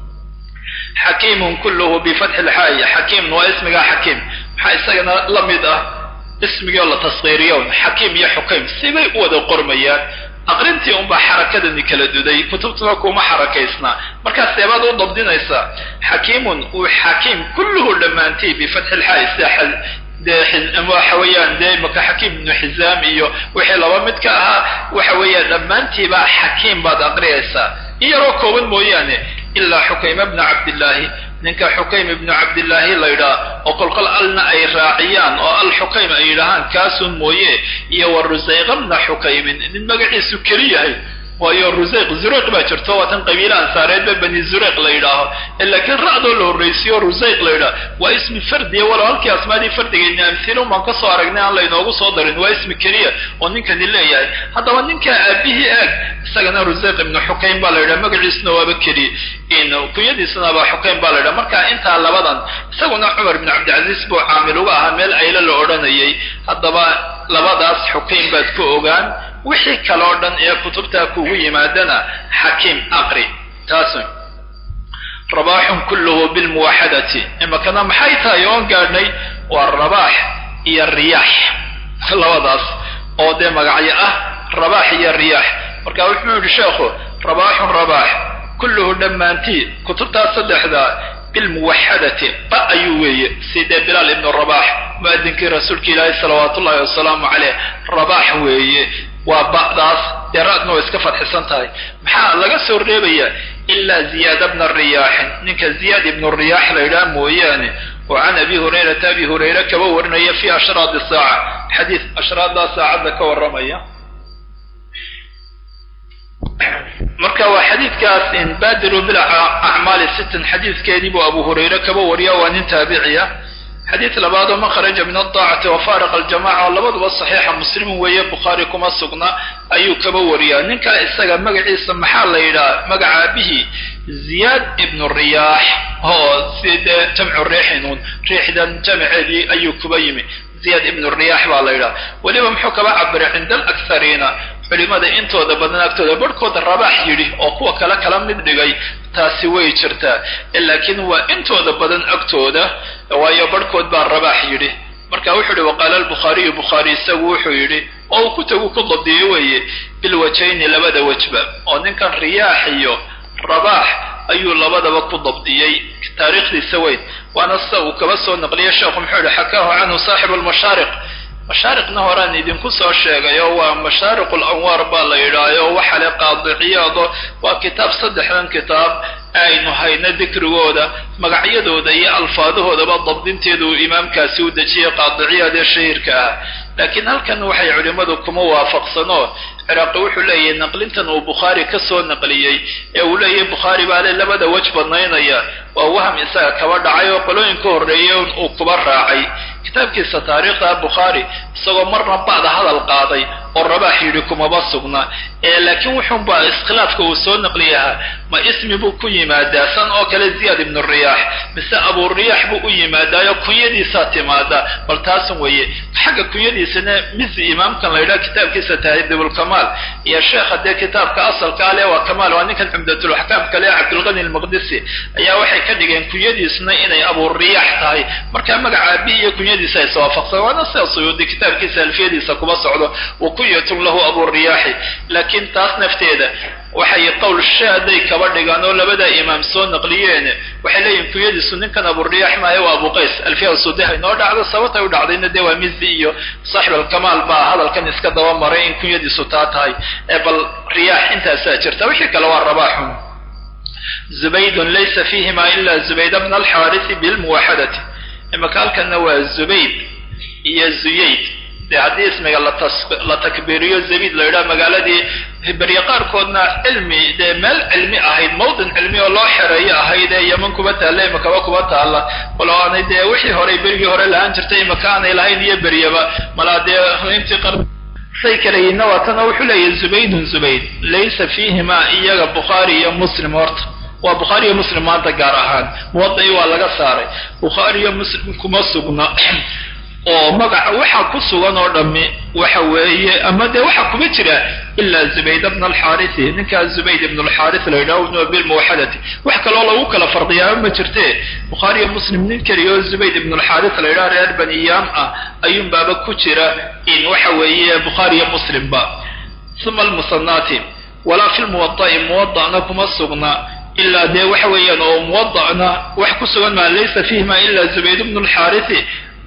xakiimun kulluhu bifatxi lxaayi xakiimun waa ismigaa xakiim maxaa isagana la mid ah ismigii oo la tasqiiriyon xakiim iyo xukaym sibay u wada qormayaan aqrintii unbaa xarakadani kala duday kutubtuna kuma xarakaysnaa markaas seebaad u dabdinaysaa xakiimun uu xakiim kulluhu dhammaantay bifatxi lxaayi sida dee waxa weeyaan dee maka xakiim ibnu xizaam iyo wixii laba mid ka ahaa waxa weeyaan dhammaantiibaa xakiim baad aqriyaysaa in yaroo kooban mooyaane ilaa xukayma bna cabdillaahi ninka xukaym ibnu cabdillaahi la yidhaha oo kolkol alna ay raaciyaan oo al xukaym ay yidhahaan kaasun mooye iyo wa rusayqa bna xukaymin nin magaciisu keli yahay waayo rusayq zureyq baa jirto waa tan qabiile ansaareedba bani zureyq la yidhaaho laakiin ra'doo la horraysiyo rusayq la yidhaho waa ismi fardiya walow halkii asmaadii fardigeedna amhilun baan ka soo aragnay aan laynoogu soo darin waa ismi keliya oo ninkani leeyahay haddaba ninka aabihii eeg isagana rusayq ibnu xukaym baa la yidhaha magaciisuna waaba keliya kunyadiisuna baa xukaym baa la yidhaha marka intaa labadan isaguna cumar ibnu cabdilcaziiz buu caamil uga ahaa meel aylo la odhanayay haddaba labadaas xukaym baad ku ogaan wixii kale oo dhan ee kutubtaa kugu yimaadana xakiim aqri taasun rabaaxun kulluhu bilmuwaxadati imakana maxay tahay oon gaadhnay waa rabaax iyo riyaax labadaas oo dee magacyo ah rabaax iyo riyaax marka wuxuu yidhi sheekhu rabaaxun rabaax kulluhu dhammaantii kutubtaas saddexda bilmuwaxadati ba ayuu weeye sidee bilaal ibnu rabaax mu'adinkii rasuulka ilaahi salawaatu ullahi wasalaamu caleyh rabaax weeye waa ba'daas dee ra'dna way iska fadxisan tahay maxaa laga soo reebayaa ilaa ziyaada bna riyaaxin ninka ziyaad ibnu riyaax la yidhaha mooyaane oo can abi hurayrata abi hurayre kaba warinaya fi ashraadi saaca xadiis ashraaddaa saacadda ka warramaya marka waa xadiidkaas in baadiru bilacmaali sittan xadiidkeedii buu abu hurayre kaba wariya waa nin taabiciya xadiid labaadoo man kharaja min adaacati wafaariqa aljamaca oo labaduba saxiixa muslim weeye bukhaari kuma sugna ayuu kaba wariyaa ninkaa isaga magaciisa maxaa la yidhaha magaca aabihii ziyaad ibnu riyaax oo sidee jamcu riixinun riixdan jamaceedii ayuu kuba yimi ziyaad ibnu riyaax baa la yidhaha weliba muxuu kaba cabiray cinda alakhariina culimada intooda badan agtooda barhkooda rabaax yidhi oo kuwa kale kala mid dhigay taasi way jirtaa laakiin waa intooda badan agtooda waayo barhkood baa rabaax yidhi marka wuxuu yihi waqaala albukhaariyu bukhaari isagu wuxuu yidhi oo uu kutagu ku dabdiyo weeye bilwajayni labada wajba oo ninkan riyaax iyo rabaax ayuu labadaba ku dabdiyey taariikhdiisa weyn waana sida uu kaba soo naqliyay sheekhu muxuu yihi xakaahu canhu saaxibu lmashaariq mashaariqna horaan idinku soo sheegay oo waa mashaariq lanwaar baa la yidhaayo waxa le qaadiciyaado waa kitaab saddexdan kitaab aynu hayno dikrigooda magacyadooda iyo alfaadahoodaba dabdinteedu uu imaamkaasi u dejiyay qaadiciyaad ee shahiirka ah laakiin halkan waxay culimmadu kuma waafaqsano ciraaqi wuxuu leeyahay naqlintan uu bukhaari ka soo naqliyey ee uu leeyahay bukhaari baa le labada wej badnaynaya waa waham isaga kaba dhacay oo qolooyin ka horreeyay uu kuba raacay kitaabkiisa taariikhda bukhaari isagoo marna bacda hadal qaaday oo rabaax yidhi kumaba sugna ee laakiin wuxuunbaa iskhilaafka uu soo naqliyahaa ma ismi buu ku yimaadaa san oo kale ziyaad ibnu riyaax mise aburiyaax buu u yimaadaayo kunyadiisaa timaada bal taasun weeye xagga kunyadiisana mizi imaamkan la yidhaha kitaabkiisa tahdibulkamaal iyo sheekha dee kitaabka asalka ale waa kamaal waa ninkan cumdatulaxkaam kale cabdulqani almaqdisi ayaa waxay ka dhigeen kunyadiisna inay aburiyaax tahay marka magaca abi iyo kunyadiisa ay iswaafaqsan waana sida suyuudi kitaabkiisa alfiyadiisa kuba socdo wa kunyatun lahu aburiyaaxi laakiin taas nafteeda waxay qowl shaaday kaba dhigaan oo labada imaam soo naqliyeen waxay leeyihin kunyadiisu ninkan aburiyaax maayo waa abu qays alfiya sudeha inoo dhacdo sababtay u dhacdayna dee waa mizi iyo saaxib alkamaal baa hadalkan iska daba maray in kunyadiisu taa tahay ee bal riyaax intaasaa jirta wixii kale waa rabaaxun zubaydun laysa fiihima ila zubayd bna alxaarisi bilmuwaxadati imaka halkanna waa zubayd iyo zuyayd de haddii ismiga la takbiiriyo zabid la yidhaha magaaladii berye qaarkoodna cilmi dee meel cilmi ahayd mawdin cilmi oo loo xereeyo ahayd ee yeman kuba taalla imakaba kuba taalla walo aanay dee wixii horey berigii hore lahaan jirtay imaka aanay lahayn iyo beryaba malaa dee intii qar say kaleyiinna waa tan oo wuxuu leeyahay zubaydun zubayd laysa fiihima iyaga bukhaari iyo muslim horta waa bukhaari iyo muslim maanta gaar ahaan muwadai waa laga saaray bukhaari iyo muslim kuma sugna oo magaca waxa ku sugan oo dhammi waxa weeye ama dee waxa kuma jira ilaa zubayd bna alxaarisi ninkaa zubayd ibn alxaaris la yidhaho ibnu bilmuwaxadati wax kaloo lagu kala fardiyaaba ma jirte bukhaari iyo muslim nin keliya oo zubayd ibn alxaaris la yidhaho reer baniyaam ah ayuun baaba ku jira in waxa weeye bukhaari iyo muslimba uma almusanaati walaa fi lmuwada'i muwada'na kuma sugna ilaa dee waxa weeyaan oo muwada'na wax ku sugan maa laysa fiihima ila zubayd bnu alxaarisi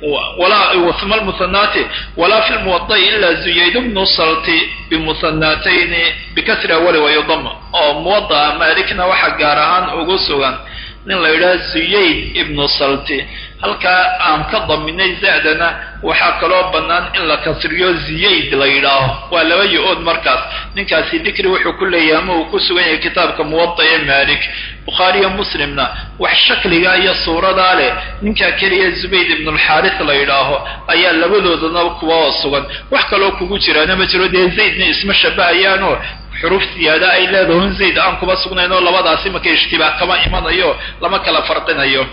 uma lmuhanaati walaa fi lmuwada'i ila zuyayd bnu salti bimuhanaatayni bikasri awali wayudama oo muwada'a maalikna waxa gaar ahaan ugu sugan nin la yidhaha zuyayd ibnu salti halkaa aan ka daminay zaadana waxaa kaloo bannaan in la kasriyo ziyayd la yidhaaho waa laba yo-ood markaas ninkaasi dikri wuxuu ku leeyahay ama uu ku sugan yahay kitaabka muwada ee maalik bukhaariyo muslimna wax shakliga iyo suuradaa leh ninkaa keliya zubayd ibnulxaaris la yidhaaho ayaa labadoodana kuwa sugan wax kaloo kugu jiraana ma jiro dee zaydna isma shabahayaanoo xuruf siyaada ay leedahon zayd aan kuma sugnayn oo labadaasi marka ishtibaah kama imanayo lama kala farqinayo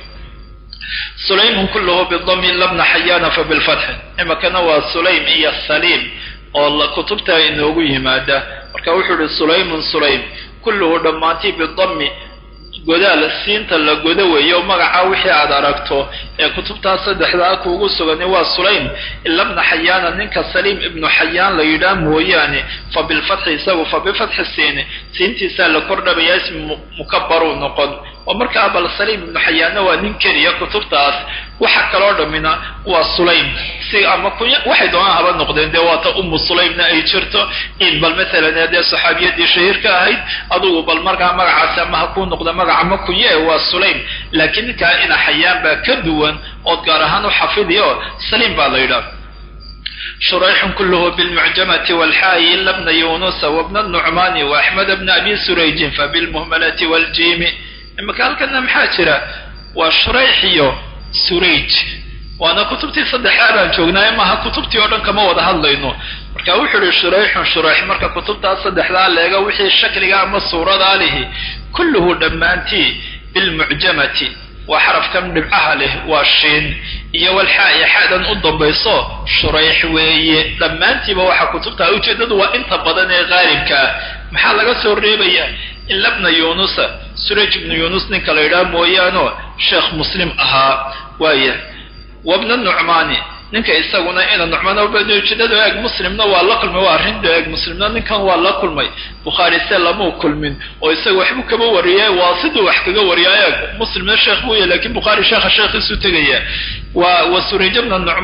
sulaymun kulluhu bidami labna xayaana fa bilfatxi imakana waa sulaym iyo saliim oo kutubta inoogu yimaada marka wuxuu ihi sulaymun sulaym kulluhu dhammaantii bidami godaal siinta la godo weeyo magaca wixii aad aragto ee kutubtaas saddexdaa kuugu sugani waa sulaym ilabna xayaana ninka saliim ibnu xayaan la yidhaah mooyaane fa bilfatxi isagu fa bifatxi siini siintiisaa la kordhabayaa ismi mukabaruu noqon oo markaa bal saliim ibnu xayaanna waa nin keliya kutubtaas waxa kaloo dhammina waa sulaym si ama kunya waxay doonaan haba noqdeen dee waata ummu sulaymna ay jirto in bal maalan dee saxaabiyadii shahiirka ahayd adugu bal markaa magacaasi ama ha kuu noqda magaca ma kunye waa sulaym laakiin ninkaa ina xayaan baa ka duwan ood gaar ahaan u xafidiyo saliim baa la yidhaah shurayxun kulluhu bilmucjamati walxaayi ila bna yunusa wabna nucmaani waaxmed bna abi surayjin fabilmuhmalati waljiimi imaka halkana maxaa jira waa shurayx iyo surayj waana kutubtii saddexaa baan joognaaye maaha kutubtii oo dhan kama wada hadlayno marka wuxuu ihi shurayxun shurayx marka kutubtaas saddexdaa leega wixii shakliga ama suuradaa lihi kulluhu dhammaantii bilmucjamati waa xarafkan dhibcaha leh waa shiin iyo walxaa xaadan u dambayso shurayx weeye dhammaantiiba waxaa kutubtaa ujeeddadu waa inta badan ee qaalibka ah maxaa laga soo reebaya ila bna yunusa suraj ibnu yunus ninka la yidhaha mooyaano sheekh muslim ahaa waaya wabna nucmaani ninka isaguna ina nucmaan ujeedada eeg muslimna waa la kulmay waa arrinta eeg muslimna ninkan waa la kulmay bukhaari se lamau kulmin oo isaga waxbuu kaba wariyay waa siduu wax kaga wariyaa eeg muslimna sheekh buu yahy lakin bukhaari sheekha sheekhiisu tegaya wa wa surayj bna nucmaan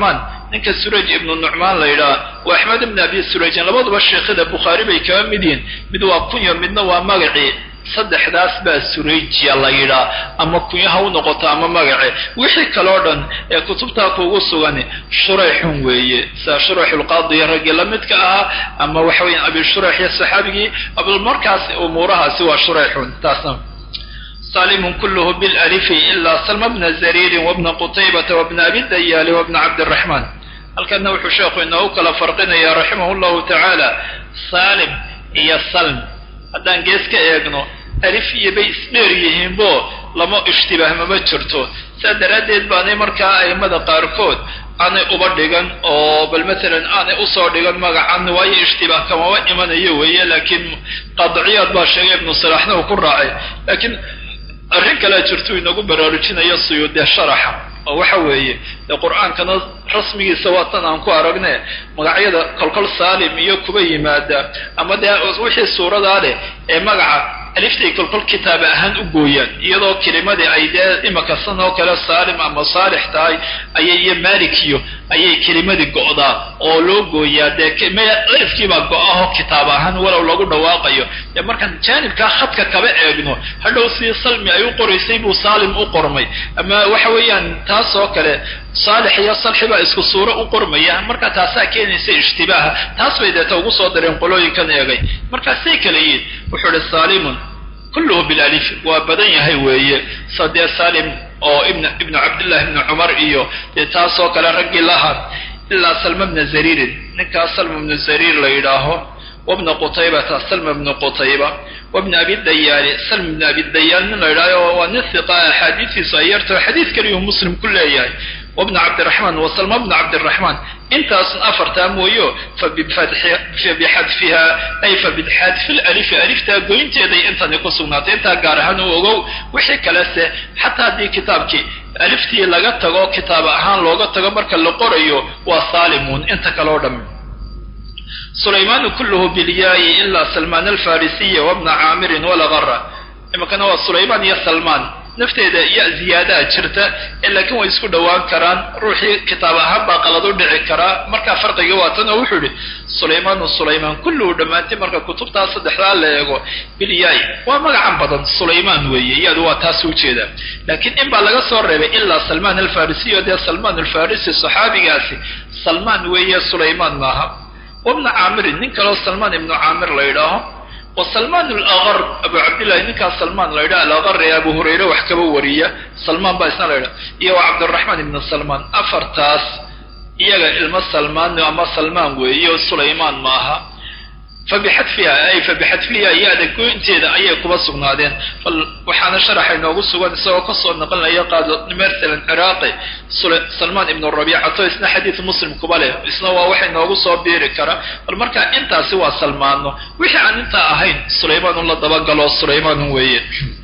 ninka suraj ibnu nucmaan la yidhaha waa axmed ibn abi surajin labaduba sheekhada bukhaari bay kaba mid yihiin mid waa kunyo midna waa magacii saddexdaas baa surayjiya la yidhaa ama kunyaha u noqoto ama magace wixii kaloo dhan ee kutubtaa kuugu sugan shurayxun weeye sida shurayxulqaadiya raggii la midka ahaa ama waxa weya abi shurayx iyo saxaabigii markaas umuurahaasi waa shurayxun taasna salimun kulluhu bilalifi ilaa salma bna zariirin wabna qutaybata wabna abi dayaali wabna cabdiraxmaan halkana wuxuu sheekhu inoogu kala farqinaya raximah llahu tacaala salim iyo salm haddaan gees ka eegno alif iyo bay isdheer yihiinbo lama ishtibaah mama jirto saa daraaddeed baanay markaa a'immada qaarkood aanay uba dhigan oo bal matalan aanay usoo dhigan magacan waayo ishtibaah kamaba imanayo weeye laakiin qaadiciyaad baa sheegay ibnu salaaxna uu ku raacay laakiin arrin kalea jirtu inagu baraarujinayo suyuudee sharaxa oo waxa weeye dee qur-aankana rasmigiisa waa tan aan ku aragne magacyada kolkol saalim iyo kuba yimaada ama dee wixii suuradaa leh ee magaca aliftay kolkol kitaaba ahaan u gooyaan iyadoo kelimadii ay dee imaka san oo kale saalim ama saalix tahay ayay iyo malikiyo ayay kelimadii go'daa oo loo gooyaa dee alifkiibaa go-aho kitaab ahaan walow lagu dhawaaqayo dee markaan jaanibkaa khadka kaba eegno hadhow si salmi ay u qoraysay buu saalim u qormay ama waxa weeyaan taas oo kale saalix iyo salxi baa isku suuro u qormaya marka taasaa keenaysa ishtibaaha taas bay deeta ugu soo dareen qolooyinkan eegay markaasay kala yihin wuxuu ihi saalimun kulluhu bilalif waa badan yahay weeye sadee salim oo ibn ibnu cabdillahi ibni cumar iyo dee taas oo kale raggii lahaa ilaa salma bna zariirin ninkaas salma bnu zariir la yidhaaho wabna qutaybata salma bnu qutayba wabna abi dayaali salma bna abi dayaal nin la yidhaaho waa nin hiqa axaadiistiisu ay yartaho xadiid kaliyuu muslim ku leeyahay wabna cabdiraxmaan wa salma bna cabdiraxmaan intaasun afartaa mooyo fabixadfiha ay fabixadfi lalifi aliftaa goynteeday intani ku sugnaatay intaa gaar ahaan u ogow wixii kalese xataa haddii kitaabkii aliftii laga tago kitaab ahaan looga tago marka la qorayo waa saalimuun inta kale o dham sulaymaanu kulluhu bilyaayi ilaa salmaan alfarisiya wabna caamirin walagara iminkana waa sulaymaan iyo salmaan nafteeda ya ziyaadaha jirta ee laakiin way isku dhowaan karaan ruuxii kitaab ahaan baa qalad u dhici karaa markaa farqiga waa tan oo wuxuu yihi sulaymaanu sulaymaan kulluhu dhammaantay marka kutubtaa saddexdaa la eego bilyaay waa magacan badan sulaymaan weeye iyadu waa taas ujeedaa laakiin in baa laga soo reebay ilaa salmaan alfarisiyo dee salmaan alfarisi saxaabigaasi salmaan weeye sulaymaan maaha wabna caamirin nin kaleo salmaan ibnu caamir la yidhaaho wa salmaan alaqar abu cabdillahi ninkaas salmaan la yidhaha alaqar ee abu hurayre wax kaba wariya salmaan baa isna la yidhaha iyo wa cabdiraxmaan ibnu salmaan afartaas iyaga ilmo salmaan ama salmaan weeye o sulaymaan maaha fabixadfiha ay fabixadfiha yaada goynteeda ayay kuba sugnaadeen bal waxaana sharaxa inoogu sugan isagoo kasoo naqlinaya qaado masalan ciraaqi salmaan ibnu rabiicato isna xadiid muslim kuba leh isna waa waxa inoogu soo biiri kara bal marka intaasi waa salmaano wixii aan intaa ahayn sulaymaan la dabagalo sulaymaan weeye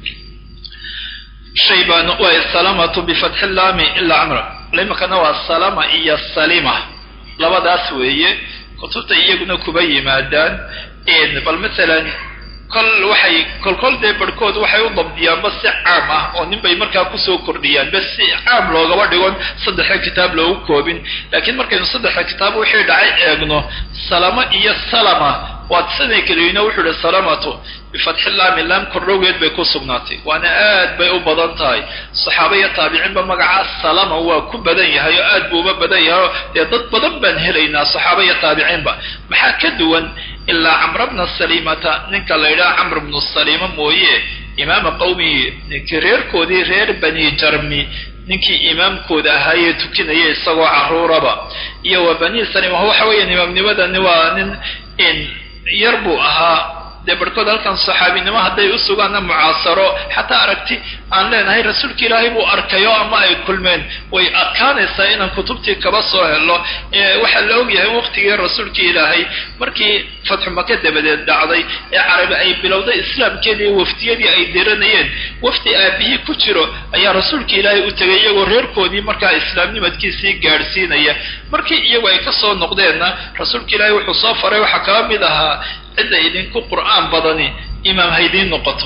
shaybaan waa salamatu bifatxi laami ilaa camra imakana waa salama iyo salima labadaas weeye kutubta iyaguna kuba yimaadaan bal masalan kol waxay kolkol dee barhkood waxay u dabdiyaanba si caam ah oo nin bay markaa kusoo kordhiyaan bas si caam loogaba dhigon saddexa kitaab loogu koobin laakiin markaynu saddexa kitaab wixii dhacay eegno salama iyo salama waad siday keliyino wuxuu ihi salamatu bifatxi laami laam kordhowgeed bay ku sugnaatay waana aad bay u badan tahay saxaaba iyo taabiciinba magacaa salama waa ku badan yahay oo aad buu uba badan yahay oo dee dad badan baan helaynaa saxaaba iyo taabiciinba maxaa ka duwan ilaa camra bna salimata ninka la yidhaha camr bnu salima mooye imaama qawmihi ninkii reerkoodii reer bani jarmi ninkii imaamkooda ahaayee tukinaya isagoo caruuraba iyo wa bani salima waxa weeyaan imaamnimadani waa nin yar buu ahaa dee barhkood halkan saxaabinimo hadday u sugaanna mucaasaro xataa aragti aan leenahay rasuulka ilaahay buu arkayo ama ay kulmeen way adkaanaysaa inaan kutubtii kaba soo helo waxaa la ogyahay waqtigii rasuulka ilaahay markii fatxu maka dabadeed dhacday ee carabi ay bilowday islaamkeedii waftiyadii ay diranayeen wafdi aabihii ku jiro ayaa rasuulka ilaahay u tegay iyagoo reerkoodii markaa islaamnimadkiisii gaadhsiinaya markii iyagu ay kasoo noqdeenna rasuulka ilaahay wuxuu soo faray waxaa kaba mid ahaa cidda idinku qur'aan badani imaam haydiin noqoto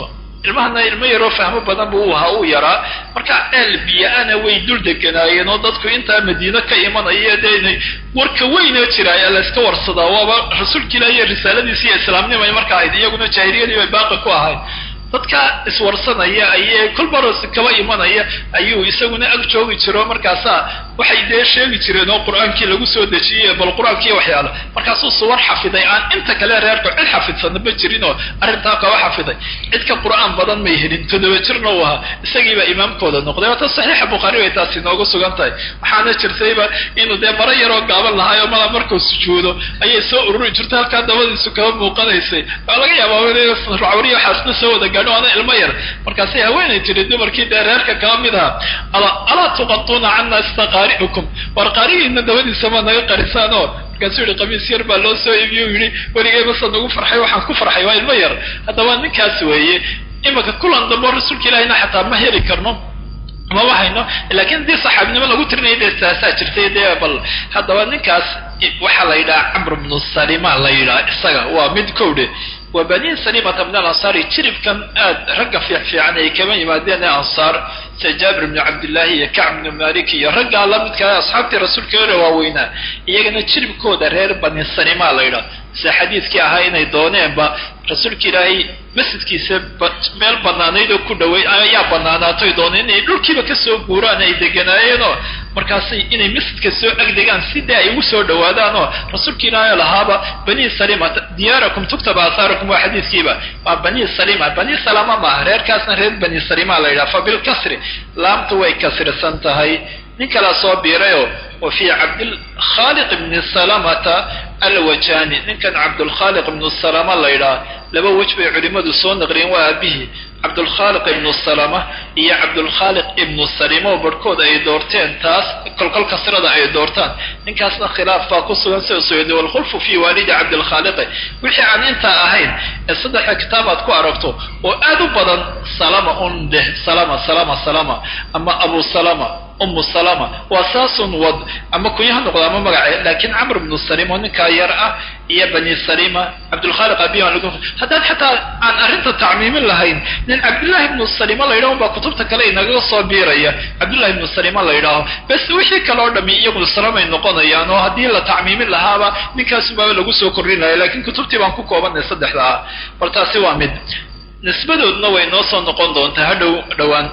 ilmahana ilmo yaroo fahmo badan bu u ahaa uu yaraa marka ceel biyo-ana way dul deganaayeen oo dadku intaa madiino ka imanaya dee inay warka weyna jiraaya layska warsadaa waaba rasuulka ilaah iyo risaaladiisi iyo islaamnimay marka ahayd iyaguna jaahiliyadii bay baaqi ku ahayd dadka iswarsanaya ayee kolbaros kaba imanaya ayuu isaguna ag joogi jiro markaasaa waxay dee sheegi jireen oo qur-aankii lagu soo dejiyey bal qur-aankii waxyaalo markaasuu suwar xafiday aan inta kale reerku cid xafidsanna ma jirin oo arrintaa kaba xafiday cid ka qur-aan badan may helin toddoba jirna uu ahaa isagiibaa imaamkooda noqday waata saxiixa bukhaari bay taasi noogu sugan tahay waxaana jirtayba inuu dee maro yaroo gaaban lahaayo mala markuu sujuudo ayay soo ururi jirtay halkaa dabadiisu kaba muuqanaysay waa laga yaabaa racwariya waxaasna soo wada gaadho ana ilmo yar markaasay haweenay tiri dumarkii dee reerka kaba mid aha alaa tuqatuuna cana istaqaari'ukum war qaarigiina dabadiisa ma naga qarisaan oo markaasuu yihi qamiis yar baa loo soo iibiye u yihi weligay masa nagu farxay waxaan ku farxay waa ilmo yar haddaba ninkaas weeye imanka kulan dambo rasuulka ilahina xataa ma heli karno maba hayno lakin haddii saxaabinimo lagu tirinaya dee taasaa jirtay dee bal haddaba ninkaas waxaa la yidhaha camr bnu salima la yidhaha isaga waa mid kowdhe waa bani salimata min alansaari jiribkan aad ragga fiicfiican ay kama yimaadeen ee ansaar sida jaabir bnu cabdillahi iyo kacb bnu malik iyo raggaa lamidkaa asxaabtii rasuulka ore waaweynaa iyagana jiribkooda reer bani salima la yidhaha sida xadiidkii ahaa inay dooneenba rasuulka ilaahay masjidkiisa meel banaanayd oo ku dhaway ayaa banaanaatoy dooneen inay dhulkiiba kasoo guuraan ay deganaayeenoo markaasay inay masjidka soo agdegaan sidai ay ugu soo dhawaadaan oo rasuulka ilaahay lahaaba bani salima diyaarakum tuktaba asaarakum waa xadiidkiiba waa bani salima bani salama maaha reerkaasna reer bani salima la yidhaha fa bilkasri laamtu way kasrisan tahay nin kalaa soo biirayoo wa fii cabdilkhaaliq ibni salamata alwajani ninkan cabdulkhaaliq ibnu salama la yidhaha laba wej bay culimmadu soo naqliyeen waa aabihii cabdulkhaaliq ibnu salama iyo cabdulkhaaliq ibnu salima oo barhkood ay doorteen taas kolkol kasrada ay doortaan ninkaasna khilaaf baa ku sugan sida suyudi walkhulfu fii waalidi cabdilkhaaliqi wixii aan intaa ahayn ee saddexa kitaab aad ku aragto oo aad u badan salama un dheh salama salama salama ama abu salama umu salama waa saasun wad ama kunya ha noqdo ama magace laakiin camr bnu salim oo ninkaa yar ah iyo bani salima cabdulkhaaliq abiyan haddaad xataa aan arrinta tacmiimin lahayn nin cabdullahi ibnu salima la yidhaho baa kutubta kale inagaga soo biiraya cabdullahi ibnu salima la yidhaaho bas wixii kale oo dhami iyaguna salamay noqonayaan oo haddii la tacmiimin lahaaba ninkaasubaaba lagu soo kordhinaya lakin kutubtii baan ku koobanay saddexda ah bal taasi waa mid nisbadoodna way noo soo noqon doontaa hadhow dhowaan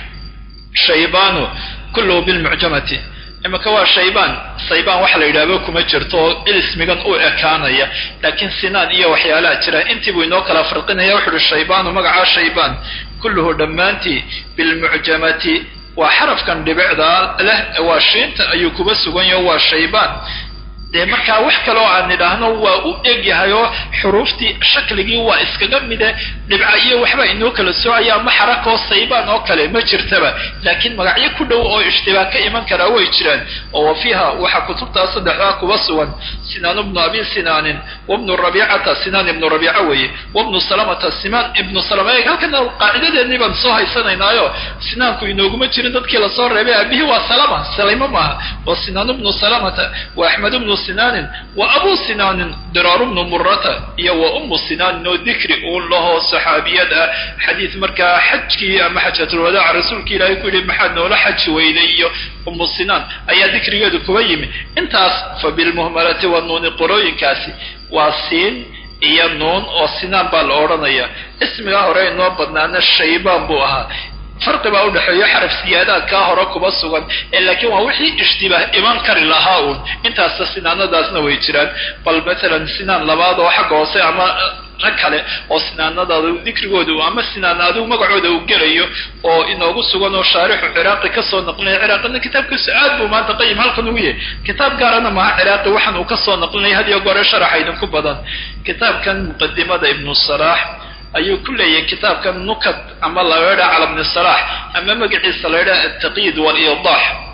shaybanu kulluhu bilmucjamati imika waa shaybaan saybaan waxa la yidhahba kuma jirto oo ilismigan u ekaanaya laakiin sinaan iyo waxyaalaha jira intii buu inoo kala farqinaya wuxu uhi shaybaanu magacaa shaybaan kulluhu dhammaantii bilmucjamati waa xarafkan dhibicda leh waa shiinta ayuu kuba sugan yaho waa shaybaan dee markaa wax kaloo aan nidhaahno waa u egyahay oo xuruuftii shakligii waa iskaga mide dhibca iyo waxba inoo kala soocaya ama xarakoo saybaan oo kale ma jirtaba laakiin magacyo ku dhow oo ishtibaah ka iman karaa way jiraan oo wa fiiha waxaa kutubtaa saddexdaa kuba sugan sinaan ibnu abi sinaanin wabnu rabiicata sinaan ibnu rabiica weeye wabnu salamata simaan ibnu salama halkana qaacidadeennii baan soo haysanaynaayo sinaanku inooguma jirin dadkii lasoo reebay aabihii waa salama salaymo maaha wa sinaan ibnu salamata wa axmed ibnu sinaanin wa abu sinaanin diraaru bnu murata iyo wa ummu sinaanin oo dikri uun lahoo saxaabiyad ah xadiid markaa xajkii ama xajatulwadaaca rasuulka ilaahay ku yidhi maxaad noola xaji weyday iyo ummu sinaan ayaa dikrigeedu kuba yimi intaas fa bilmuhmalati wanuuni qorooyinkaasi waa siin iyo nuun oo sinaan baa la odhanaya ismigaa hore inoo badnaana shaybaan buu ahaa farqi baa udhexeeyo xaraf siyaadaadkaa hore kuba sugan ee laakiin waa wixii ishtibaah iman kari lahaa uun intaasta sinaanadaasna way jiraan bal matalan sinaan labaad oo xagga hoose ama rag kale oo sinaanadaada dikrigooda ama sinaan adigu magacooda uu gelayo oo inoogu sugan oo shaarixu ciraaqi kasoo naqlinaya ciraaqina kitaabkiisu aad buu maanta qayim halkan ugu yahay kitaab gaarana maha ciraaqi waxaan uu kasoo naqlinaya had iyo goore sharaxa idinku badan kitaabkan muqadimada ibnu salaax ayuu ku leeyahay kitaabkan nukat ama la yidhaha cala bni salaax ama magaciisa la yidhaha altaqyiid waliidax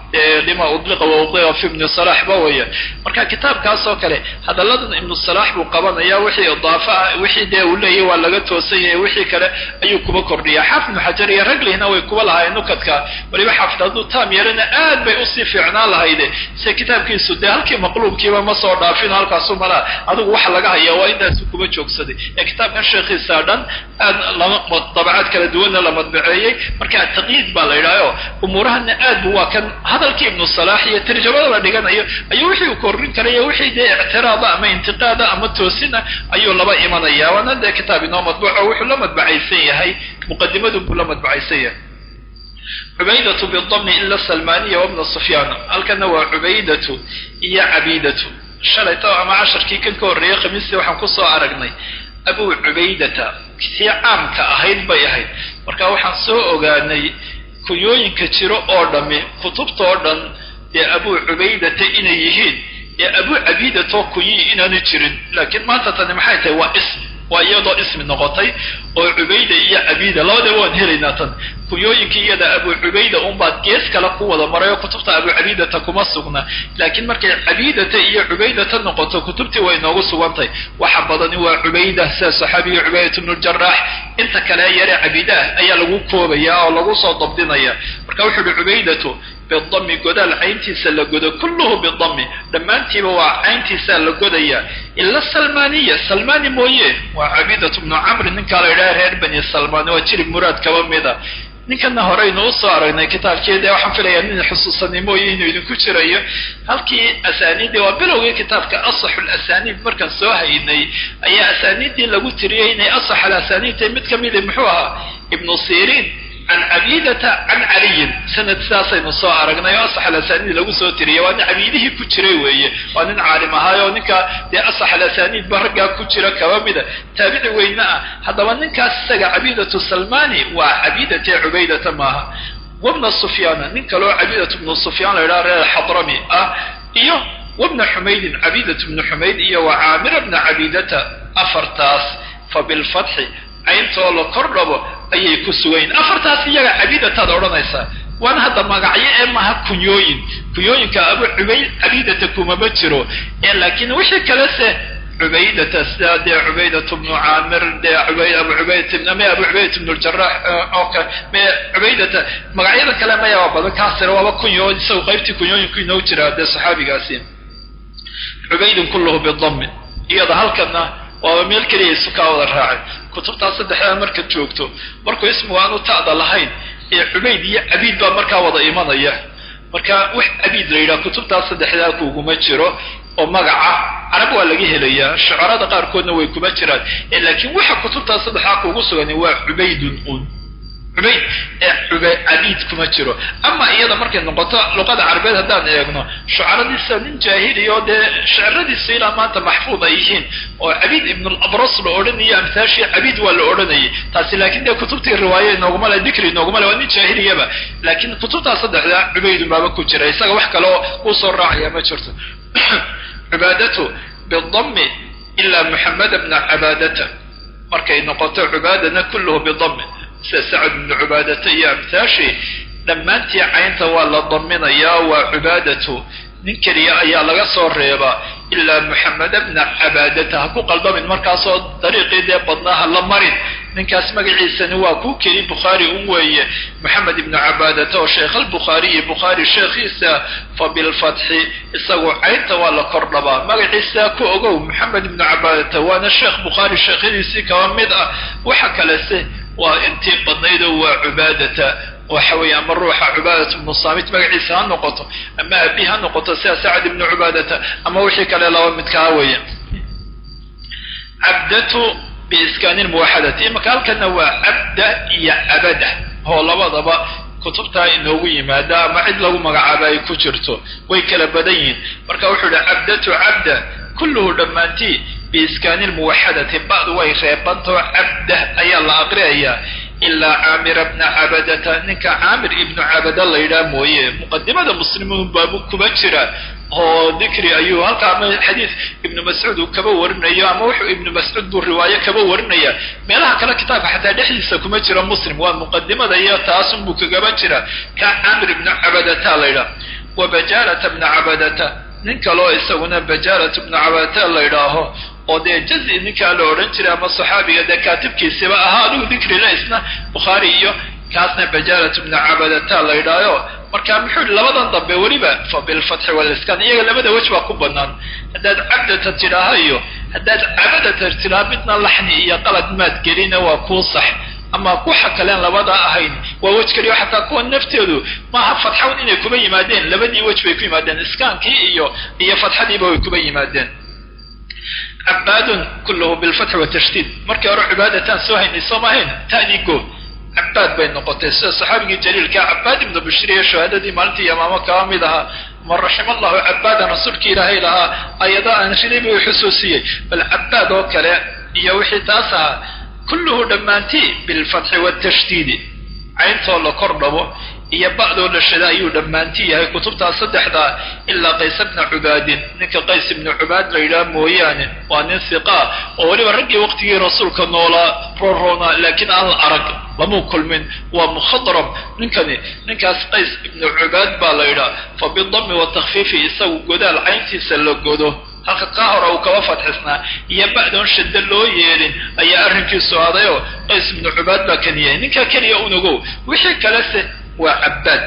lima udliqa wa udliqa fi ibni salax ba weya marka kitaabkaas oo kale hadalladan ibnu salax buu qabanaya wixii idaafa ah wixii dee uu leeyahy waa laga toosan yahay wixii kale ayuu kuba kordhiya xaafid ibnu xajar iyo raglihna way kuba lahaayeen nukadka waliba xaafid hadduu taam yeelana aad bay usii fiicnaan lahayde se kitaabkiisu dee halkii maqluubkiiba ma soo dhaafin halkaasu malaa adigu waxa laga haya waa intaasu kuba joogsaday ee kitaabkan sheekhiisa dhan aad lama dabacaad kala duwanna la madbaceeyey marka taqyiid baa la yidhahyo umuurahana aad bu waa kan hadalkii ibnu salaax iyo tarjamada la dhiganayo ayuu wixii uu korrin karayo wixii dee ictiraada ama intiqaada ama toosina ayuu laba imanaya waana dee kitaab inoo madbuuco wuxuu la madbacaysan yahay muqadimadu buu la madbacaysan yahay cubaydatu bidami ila salmaniya wabna sufyaan halkana waa cubaydatu iyo cabidatu shalayto ama casharkii kan ka horreeyey khamiistii waxaan kusoo aragnay abu cubaydata tii caamka ahayd bay ahayd marka waxaan soo ogaanay kunyooyinka jiro oo dhami kutubta oo dhan dee abu cubaydata inay yihiin ee abu cabiidatoo kunyi inaanu jirin laakiin maanta tani maxay tahay waa ism waa iyadoo ismi noqotay oo cubayda iyo cabiida labadaba waan helaynaa tan kunyooyinkii iyada abu cubayda unbaad gees kale ku wada maray oo kutubta abu cabiidata kuma sugna laakiin markay cabiidata iyo cubaydata noqoto kutubtii way noogu sugantay waxa badani waa cubayda sida saxaabiga cubaydat bnu jaraax inta kale yare cabiidaah ayaa lagu koobaya oo lagu soo dabdinaya marka wuxuu uhi cubaydatu bidami godaal cayntiisa la godo kulluhu bidami dhammaantiiba waa cayntiisaa la godaya ila salmaniya salmani mooye waa cabiidatu bnu camri ninkaa la yidhaha reer bani salmani waa jirib muraad kaba mida ninkana horeynu usoo aragnay kitaabkeeda waxaan filayaa nin xusuusani mooye inuu idinku jirayo halkii asaaniiddii waa bilowgii kitaabka asaxu lasaniid markaan soo haynay ayaa asaaniiddii lagu tiriyey inay asax alasaniidta mid ka mida muxuu ahaa ibnu sirin can cabidata can caliyin sanad sidaasaynu soo aragnay oo asax alasaniid lagu soo tiriyay waa nin cabiidihii ku jiray weeye waa nin caalim ahaay oo ninka dee asax alasaniid ba raggaa ku jira kaba mida taabici weyne ah haddaba ninkaas isaga cabidatu salmani waa cabidate cubaydata maaha wabna sufyaana nin kaleo cabidatu bnu sufyaan la yidhaha reer xadrami ah iyo wabna xumaydin cabidatu bnu xumayd iyo wa caamira bna cabidata afartaas fa bilfatxi cayntoo la kor dhabo ayay ku sugayin afartaas iyaga cabiidataad odhanaysaa waana hadda magacyo ee maha kunyooyin kunyooyinka abu cubayd cabiidata kumama jiro ee laakiin wixii kalese cubaydata sida dee cubaydatu bnu caamir dee abu cubayd me abu cubaydat bnu ljarax oo kale me cubaydata magacyada kale maya waa badan kaasire waaba kunyo isagu qaybtii kunyooyinku inoo jira dee saxaabigaasi cubaydin kulluhu bidami iyada halkana waaba meel keliya isu kaa wada raacay kutubtaas saddexdaa markaad joogto markuu ismigu aanu ta'da lahayn ee cubayd iyo cabiid baa markaa wada imanaya marka wax cabiid la yidhaha kutubtaas saddexdaa kuuguma jiro oo magaca carab waa laga helayaa shucarada qaarkoodna way kuma jiraan laakiin waxa kutubtaas saddexdaa kuugu sugan waa cubaydun un cubayd ee cabiid kuma jiro ama iyada markay noqoto luqada carabeed haddaan eegno shucaradiisa nin jaahiliya oo dee shiciradiisa ilaa maanta maxfuud ay yihiin oo cabiid ibnulabras la odhanayo amtaashii cabiid waa la odhanayay taasi laakiin dee kutubtii riwaaye inooguma le dikri inooguma le waa nin jaahiliyaba laakiin kutubtaas saddexdaa cubaydun baaba ku jira isaga wax kale oo uu soo raacaya ma jirto cibaadatu bidami ila muxameda bna cabaadata markay noqoto cibaadana kulluhu bidami sida sacad bnu cubaadata iyo amtaashii dhammaantii caynta waa la daminayaa waa cibaadatu nin keliya ayaa laga soo reebaa ilaa muxameda bna cabaadata ha ku qaldamin markaasoo dariiqii dee badnaa ha la marin ninkaas magaciisani waa kuu keli bukhaari un weeye moxamed ibnu cabaadata oo sheekh albukhaariyi bukhaari sheekhiisa fa bilfatxi isagu caynta waa la kor dhabaa magaciisa ku ogow moxamed ibnu cabaadata waana sheekh bukhaari sheekhadiisii kaba mid ah waxa kalese waa intii badnaydoo waa cubaadata waxa weeye ama ruuxa cubaadat ibnu saamit magaciisa ha noqoto ama abi ha noqoto sida sacad ibnu cubaadata ama wixii kale laba midkaa weeye cabdatu biiskaani lmuwaxadati imaka halkana waa cabda iyo cabada oo labadaba kutubtaa inoogu yimaada ama cid lagu magacaaba ay ku jirto way kala badan yihiin marka wuxuu yihi cabdatu cabda kulluhu dhammaantii biiskaani lmuwaxadati ba'du way reebantao cabda ayaa la aqriyayaa ilaa caamira bna cabadata ninka caamir ibnu cabada la yidhaha mooye muqadimada muslimuun baabu kuma jira oo dikri ayuu halkaa ama xadiis ibnu mascuud uu kaba warinayo ama wuxuu ibnu mascuud buu riwaayo kaba warinaya meelaha kale kitaabka xataa dhexdiisa kuma jira muslim waa muqadimada iyo taasun buu kagaba jira ka caamir ibnu cabadata la yidhaha wa bajaalata bna cabadata nin kaloo isaguna bajaalatu bna cabadata la idhaaho oo dee jazi ninkaa la odhan jiray ama saxaabiga dee kaatibkiisiba ahaa adigu dikrila isna bukhaari iyo kaasna bajaalatu bna cabadata la idhaayo marka muxuu yihi labadan dambe weliba fa bilfatxi waliskan iyaga labada wej baa ku banaan haddaad cabdata tidhaaha iyo haddaad cabadata tidhaha midna laxni iyo qalad maad gelina waa kuu sax ama kuxa kaleen labada ahayn waa wej keliyo xataa kuwa nafteedu maaha fatxawn inay kuba yimaadeen labadii wej bay ku yimaadeen iskaankii iyo iyo fatxadiiba way kuba yimaadeen cabaadun kulluhu bilfatxi watashdiid markii hore cibaadataan soo haynay soo maahayn ta'dii go cabaad bay noqotay sida saxaabigii jaliilkaa cabaad ibnu bashriya shahaadadii maalintii yamaamo kaba mid ahaa man raxima allahu cabaadan rasuulkii ilaahay lahaa ayado aan riday buu xusuusiyey bal cabaad oo kale iyo wixii taas ahaa kulluhu dhammaantii bilfatxi watashdiidi cayntoo la kor dhabo iyo ba'doo la shada ayuu dhammaanti yahay kutubtaas saddexdaa ilaa qays bna cubaadin ninka qays ibnu cubaad la yidhaha mooyaane waa nin hiqaa oo weliba raggii waqtigii rasuulka noolaa roroona laakiin aan la arag lamuu kulmin waa mukhadram ninkani ninkaas qays ibnu cubaad baa la yidhaha fa bidami watakfiifi isagu godaal cayntiisa la godo halka kaa hore uu kaba fadxisnaa iyo ba'doon shaddo loo yeelin ayaa arrinkiisu adayoo qays ibnu cubaad baa kan yahay ninkaa keliya unagow wixii kalese waa cabaad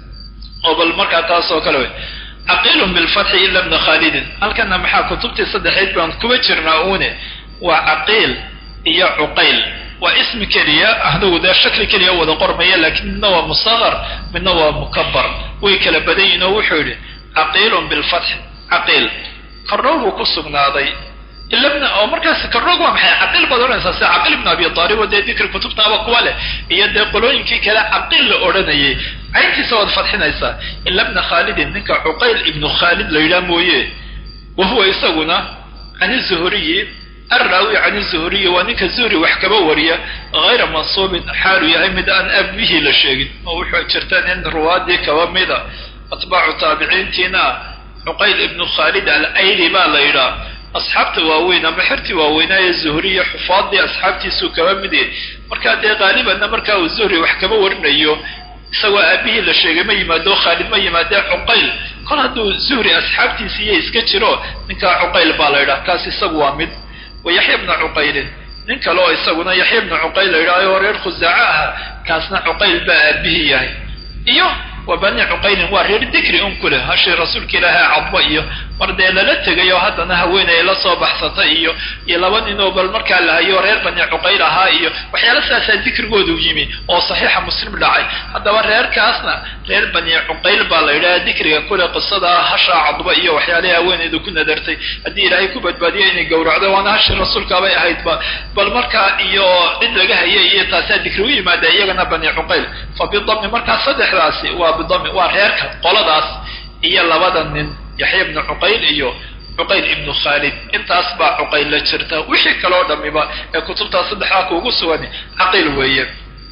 oo bal markaa taas oo kale wey caqiilun bilfatxi ila bna khaalidin halkana maxaa kutubtii saddexayd baan kuba jirnaa uune waa caqiil iyo cuqayl waa ismi keliya ahdagu dee shakli keliya wada qormaya laakiin midna waa musaqar midna waa mukabar way kala badan yihin oo wuxuu yidhi caqiilun bilfatxi caqiil kordhow buu ku sugnaaday ilabna oo markaas kordhoog waa maxay caqiil baad odhanaysaa sida caqiil ibnu abi taalib oo dee dikri kutubtaaba kuwa leh iyo dee qolooyinkii kale caqiil la odhanayay cayntiisa waad fadxinaysaa ila bna khaalidin ninka cuqayl ibnu khaalid la yidhaha mooye wa huwa isaguna can zuhuriyi arraawi can zuhuriyi waa ninka zuhri wax kaba wariya hayra mansuubin xaalu yahay mid aan abihii la sheegin oo wuxuu jirta nin ruwaadii kaba mida atbaacu taabiciintiina cuqayl ibnu khaalid alayli baa la yidhaha asxaabta waaweyn ama xertii waaweynaaye zuhriya xufaadii asxaabtiisuu kaba mid yahay markaa dee qaalibanna markaa uu zuhri wax kaba warinayo isagoo aabihii la sheegay ma yimaado khaalid ma yimaadee cuqayl kol hadduu zuhri asxaabtiisi iyo iska jiro ninkaa cuqayl baa la yidhaha kaas isagu waa mid wa yaxya bna cuqaylin nin kale oo isaguna yaxya bna cuqayl la yidhaha oo reer khusaaco aha kaasna cuqayl baa aabihii yahay iyo wa bani cuqaylin waa reer dikri un ku leh hashii rasuulka ilaahay cadba iyo mar dee lala tegay oo haddana haweeney la soo baxsata iyo iyo laba nin oo bal markaa la hayo reer bani cuqayl ahaa iyo waxyaala saasaa dikrigoodu yimi oo saxiixa muslim dhacay haddaba reerkaasna reer bani cuqayl baa la yidhaha dikriga kule qisada hashaa cadba iyo waxyaalahi haweeneydu ku nadartay haddii ilaahay ku badbaadiyo inay gowracdo waana hashii rasuulkaabay ahaydba bal markaa iyo cid laga hayay iyo taasaa dikri u yimaada iyagana bani cuqayl fa bidami markaa saddexdaasi waa bidami waa reerka qoladaas iyo labada nin yaxya ibnu cuqayl iyo cuqayl ibnu khaalid intaas baa cuqayl la jirta wixii kaloo dhamiba ee kutubtaas saddexdaa kuugu sugan caqiil weeye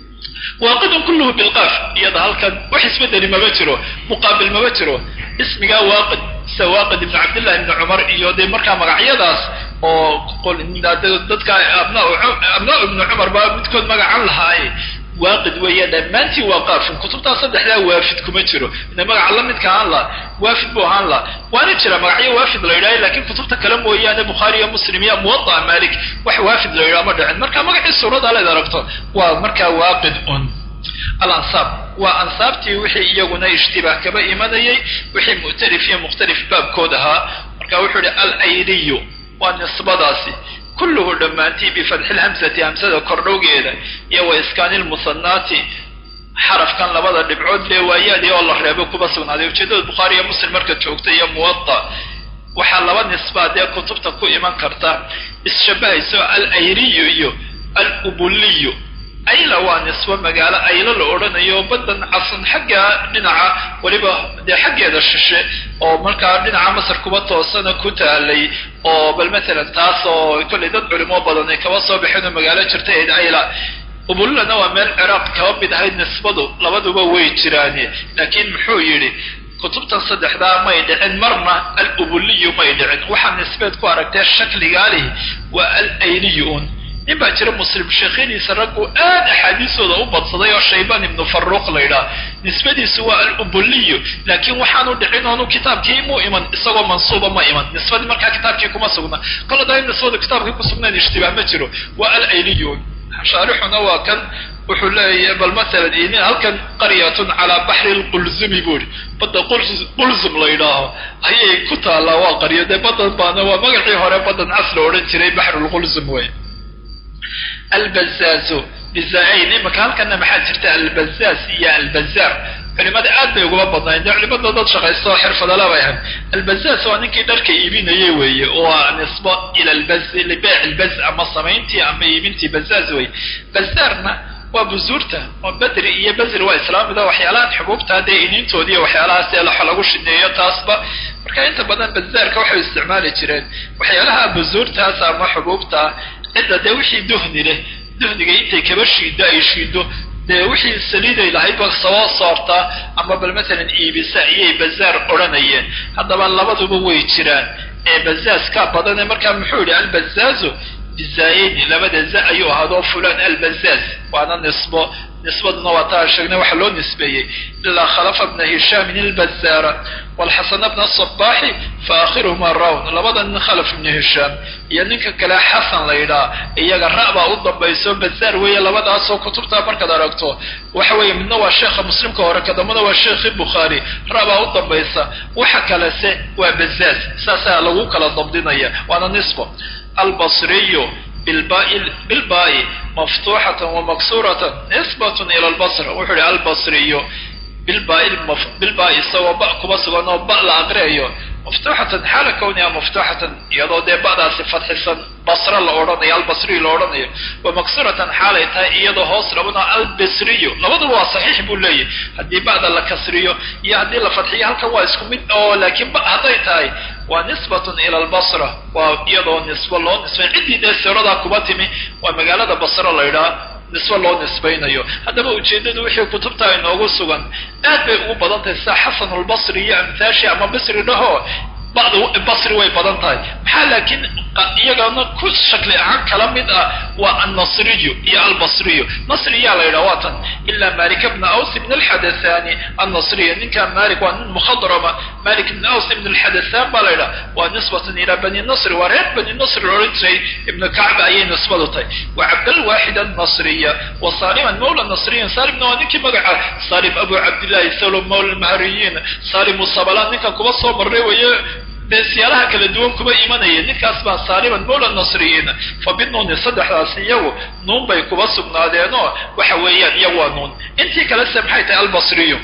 waaqidun kulluhu bilqaaf iyada halkan wax isbedeli maba jiro muqaabil maba jiro ismigaa waaqid sida waaqid ibnu cabdillahi ibni cumar iyo dee markaa magacyadaas oo dadka abnaa ibnu cumar baa midkood magacan lahaaye waaqid weeye dhammaantii waa qaafin kutubtaas saddexdaa waafid kuma jiro ina magaca la midka ahaan la waafid buu ahaan la waana jira magacyo waafid la yidhaha lakiin kutubta kale mooyaane bukhaari iyo muslim iyo muwada'a malik wax waafid la yidhaha ma dhicin marka magacii suurada leed aragto waa markaa waaqid un alansaab waa ansaabtii wixii iyaguna ishtibaah kaba imanayay wixii mu'tarif iyo mukhtalif baabkood ahaa marka wuxuu ihi alayliyu waa nisbadaasi kulluhu dhammaantii bifatxi lhamsati hamsada kordhowgeeda iyo wa iskaani lmusanaati xarafkan labada dhibcood lee waayaadii oo la reebo kuba sugnaaday ujeedada bukhaari iyo muslim markaad joogta iyo muwada waxaa laba nisbaa dee kutubta ku iman karta isshabahayso alayliyu iyo alubuliyu ayla waa nisbo magaalo aylo la odhanayo baddan casan xagga dhinaca weliba dee xaggeeda shishe oo markaa dhinaca masar kuba toosana ku taalay oo bal matalan taas oo kollay dad culimo badan ay kaba soo baxeen oo magaalo jirta eed ayla ubululana waa meel ciraaq kaba mid ahayd nisbadu labaduba way jiraane laakiin muxuu yidhi kutubtan saddexdaa may dhicin marna alubuliyu may dhicin waxaa nisbeed ku aragtee shakligaalihi waa alayliyu un nin baa jira muslim sheekhyadiisa raggu aad axaadiisooda u badsaday oo shaybaan ibnu faruuq la ydhaah nisbadiisu waa alubuliyo laakiin waxaanu dhicin oonu kitaabkii muu iman isagoo mansuuba ma iman nisbadii markaa kitaabkii kuma sugna kol hadaa in nisbadu kitaabkii ku sugnayn ishtibaah ma jiro waa alayliyon shaarixuna waa kan wuxuu leeyahy bal masalan inin halkan qaryatun calaa baxri lqulzumi buu ihi badda qulzum la yidhaaho ayay ku taallaa waa qaryo dee badan baana waa magacii hore badan cas la odhan jiray baxrulqulzum wey albazaazo bizaayn imaka halkana maxaa jirta albazaaz iyo albazaar culimada aad bay uguma badnayn dee culimada dad shaqaysta oo xirfadala bay ahayd albazaaz waa ninkii dharka iibinayay weeye waa nisbo ila lbaz libeyc lbaz ama samayntii ama iibintii bazaaz wey bazaarna waa buzuurta oo bedri iyo bezri waa islaamida waxyaalahan xubuubta dee iniintoodi iyo waxyaalahaas ee laxa lagu shineeyo taasba marka inta badan bazaarka waxay isticmaali jireen waxyaalaha buzuurtaas ama xubuubta cidda dee wixii duhni leh duhniga intay kaba shiido ay shiido dee wixii saliiday lahaydba soo soortaa ama bal masalan iibisa ayay bazaar odhanayeen haddaba labaduba way jiraan ee bazaaz ka badane markaa muxuu yihi albazaazu bizaayeni labada za ayuu ahaadoo fulan albazaaz waana nisbo nisbaduna waa taa sheegnay waxa loo nisbeeyey ilaa khalafa bna hishaamin ilbazaara walxasana bna sabaaxi fa akhiruhuma rawn labada nin khalaf ibna hishaam iyo ninka kale xasan la yidhaha iyaga ra' baa u dambayso bazaar weeye labadaasoo kutubtaa markaad aragto waxa weeye midna waa sheekha muslimka hore kadambana waa sheekhi bukhaari ra' baa u dambaysa waxa kalese waa bazaaz saasaa lagu kala dabdinaya waana nisbo albasriyu bilbaai maftuuxatan wamaksuuratan nisbatun ila lbasra wuxuu ihi albasriyu bilbaai isagoo ba kuba sugan oo ba la aqriayo maftuuxatan xaala kawniha maftuuxatan iyadoo dee ba'daasi fadxisan basra la odhanayo albasriyu la odhanayo wa maksuratan xaalay tahay iyadoo hoos labana albasriyu labaduba waa saxiix buu leeyahy haddii ba'da la kasriyo iyo haddii la fadxiyo halkan waa isku mid oo laakiin ba hadday tahay waa nisbatun ila albasra waa iyadoo nisbo loo nisbay ciddii dee siradaa kuba timi waa magaalada basra la ydhaha nisbo loo nisbaynayo haddaba ujeeddadu wixii kutubta inoogu sugan aad bay ugu badan tahay sida xasanulbasri iyo amthaashi ama basri dhaho ba'da basri way badan tahay maxaa laakiin iyagana ku shakli ahaan kala mid ah waa annasriyu iyo albasriyu nasriyaa la yidhaha waa tan ilaa malik bna aws ibn alxadathani annasriya ninka malik waa nin mukhadrama malik ibn aws ibn alxadathan baa la yidhaha waa nisbatan ilaa bani nasri waa reer bani nasri la odhan jiray ibnu kacba ayay nisbadu tahay wa cabdalwaaxid annasriya wa saliman mawla nasriyin salimna waa ninkii magaca salim abu cabdillahi salom mawla almahriyiin salimu sabalan ninkan kuba soo marray weeye dee siyaalaha kala duwan kuba imanaya ninkaas baa saaliman mawla nasriyiin fa binuuni saddexdaas iyagu nuun bay kuba sugnaadeenoo waxa weeyaan iyagu waa nuun intii kalese maxay tahay albasriyu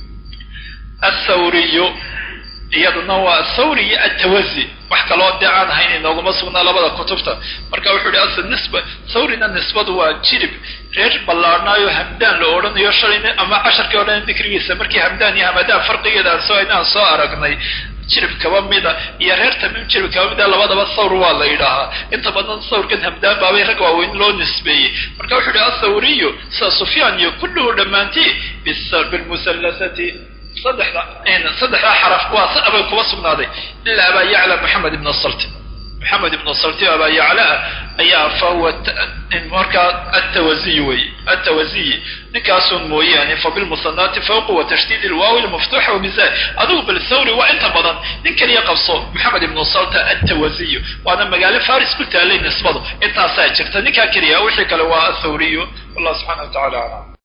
athawriyu iyaduna waa athawri iyo atawazi wax kaloo dee aan ahayn inooguma sugnaa labada kutubta marka wuxuu ihi asl nisba thawrina nisbadu waa jirib reer ballaarnaayo hamdaan la odhanayo shalayna ama casharkii o dhan dikrigiisa markii hamdaan iyo hamadaan farqigeeda aan soo aynaan soo aragnay jirib kaba mida iyo reer tamiim jirib kaba mida labadaba thawr waa la yidhaahaa inta badan thawrkan hamdaan baabay rag waaweyn loo nisbeeyey marka wuxuu ihi athawriyu sida sufyaan iyo kulluhu dhammaantii bilmusallasati saddexda saddexdaa xaraf waa sa abay kuba sugnaaday ilaa abaa yacla maxamed ibn salti maxamed ibn salti o abaa yaclaa ayaa fahuwa markaa atawaziy wey atawaziyi ninkaasun mooyaane fabilmusanaati fawqa wa tashdiid ilwaawi lmaftuuxa wamizan adigu bal thawri waa inta badan nin kaliya qabso maxamed ibnu salta atawaziyu waana magaalo faris ku taalay nisbadu intaasaa jirta ninkaa keliya wixii kale waa athawriyu wallah subxana wa tacala aclam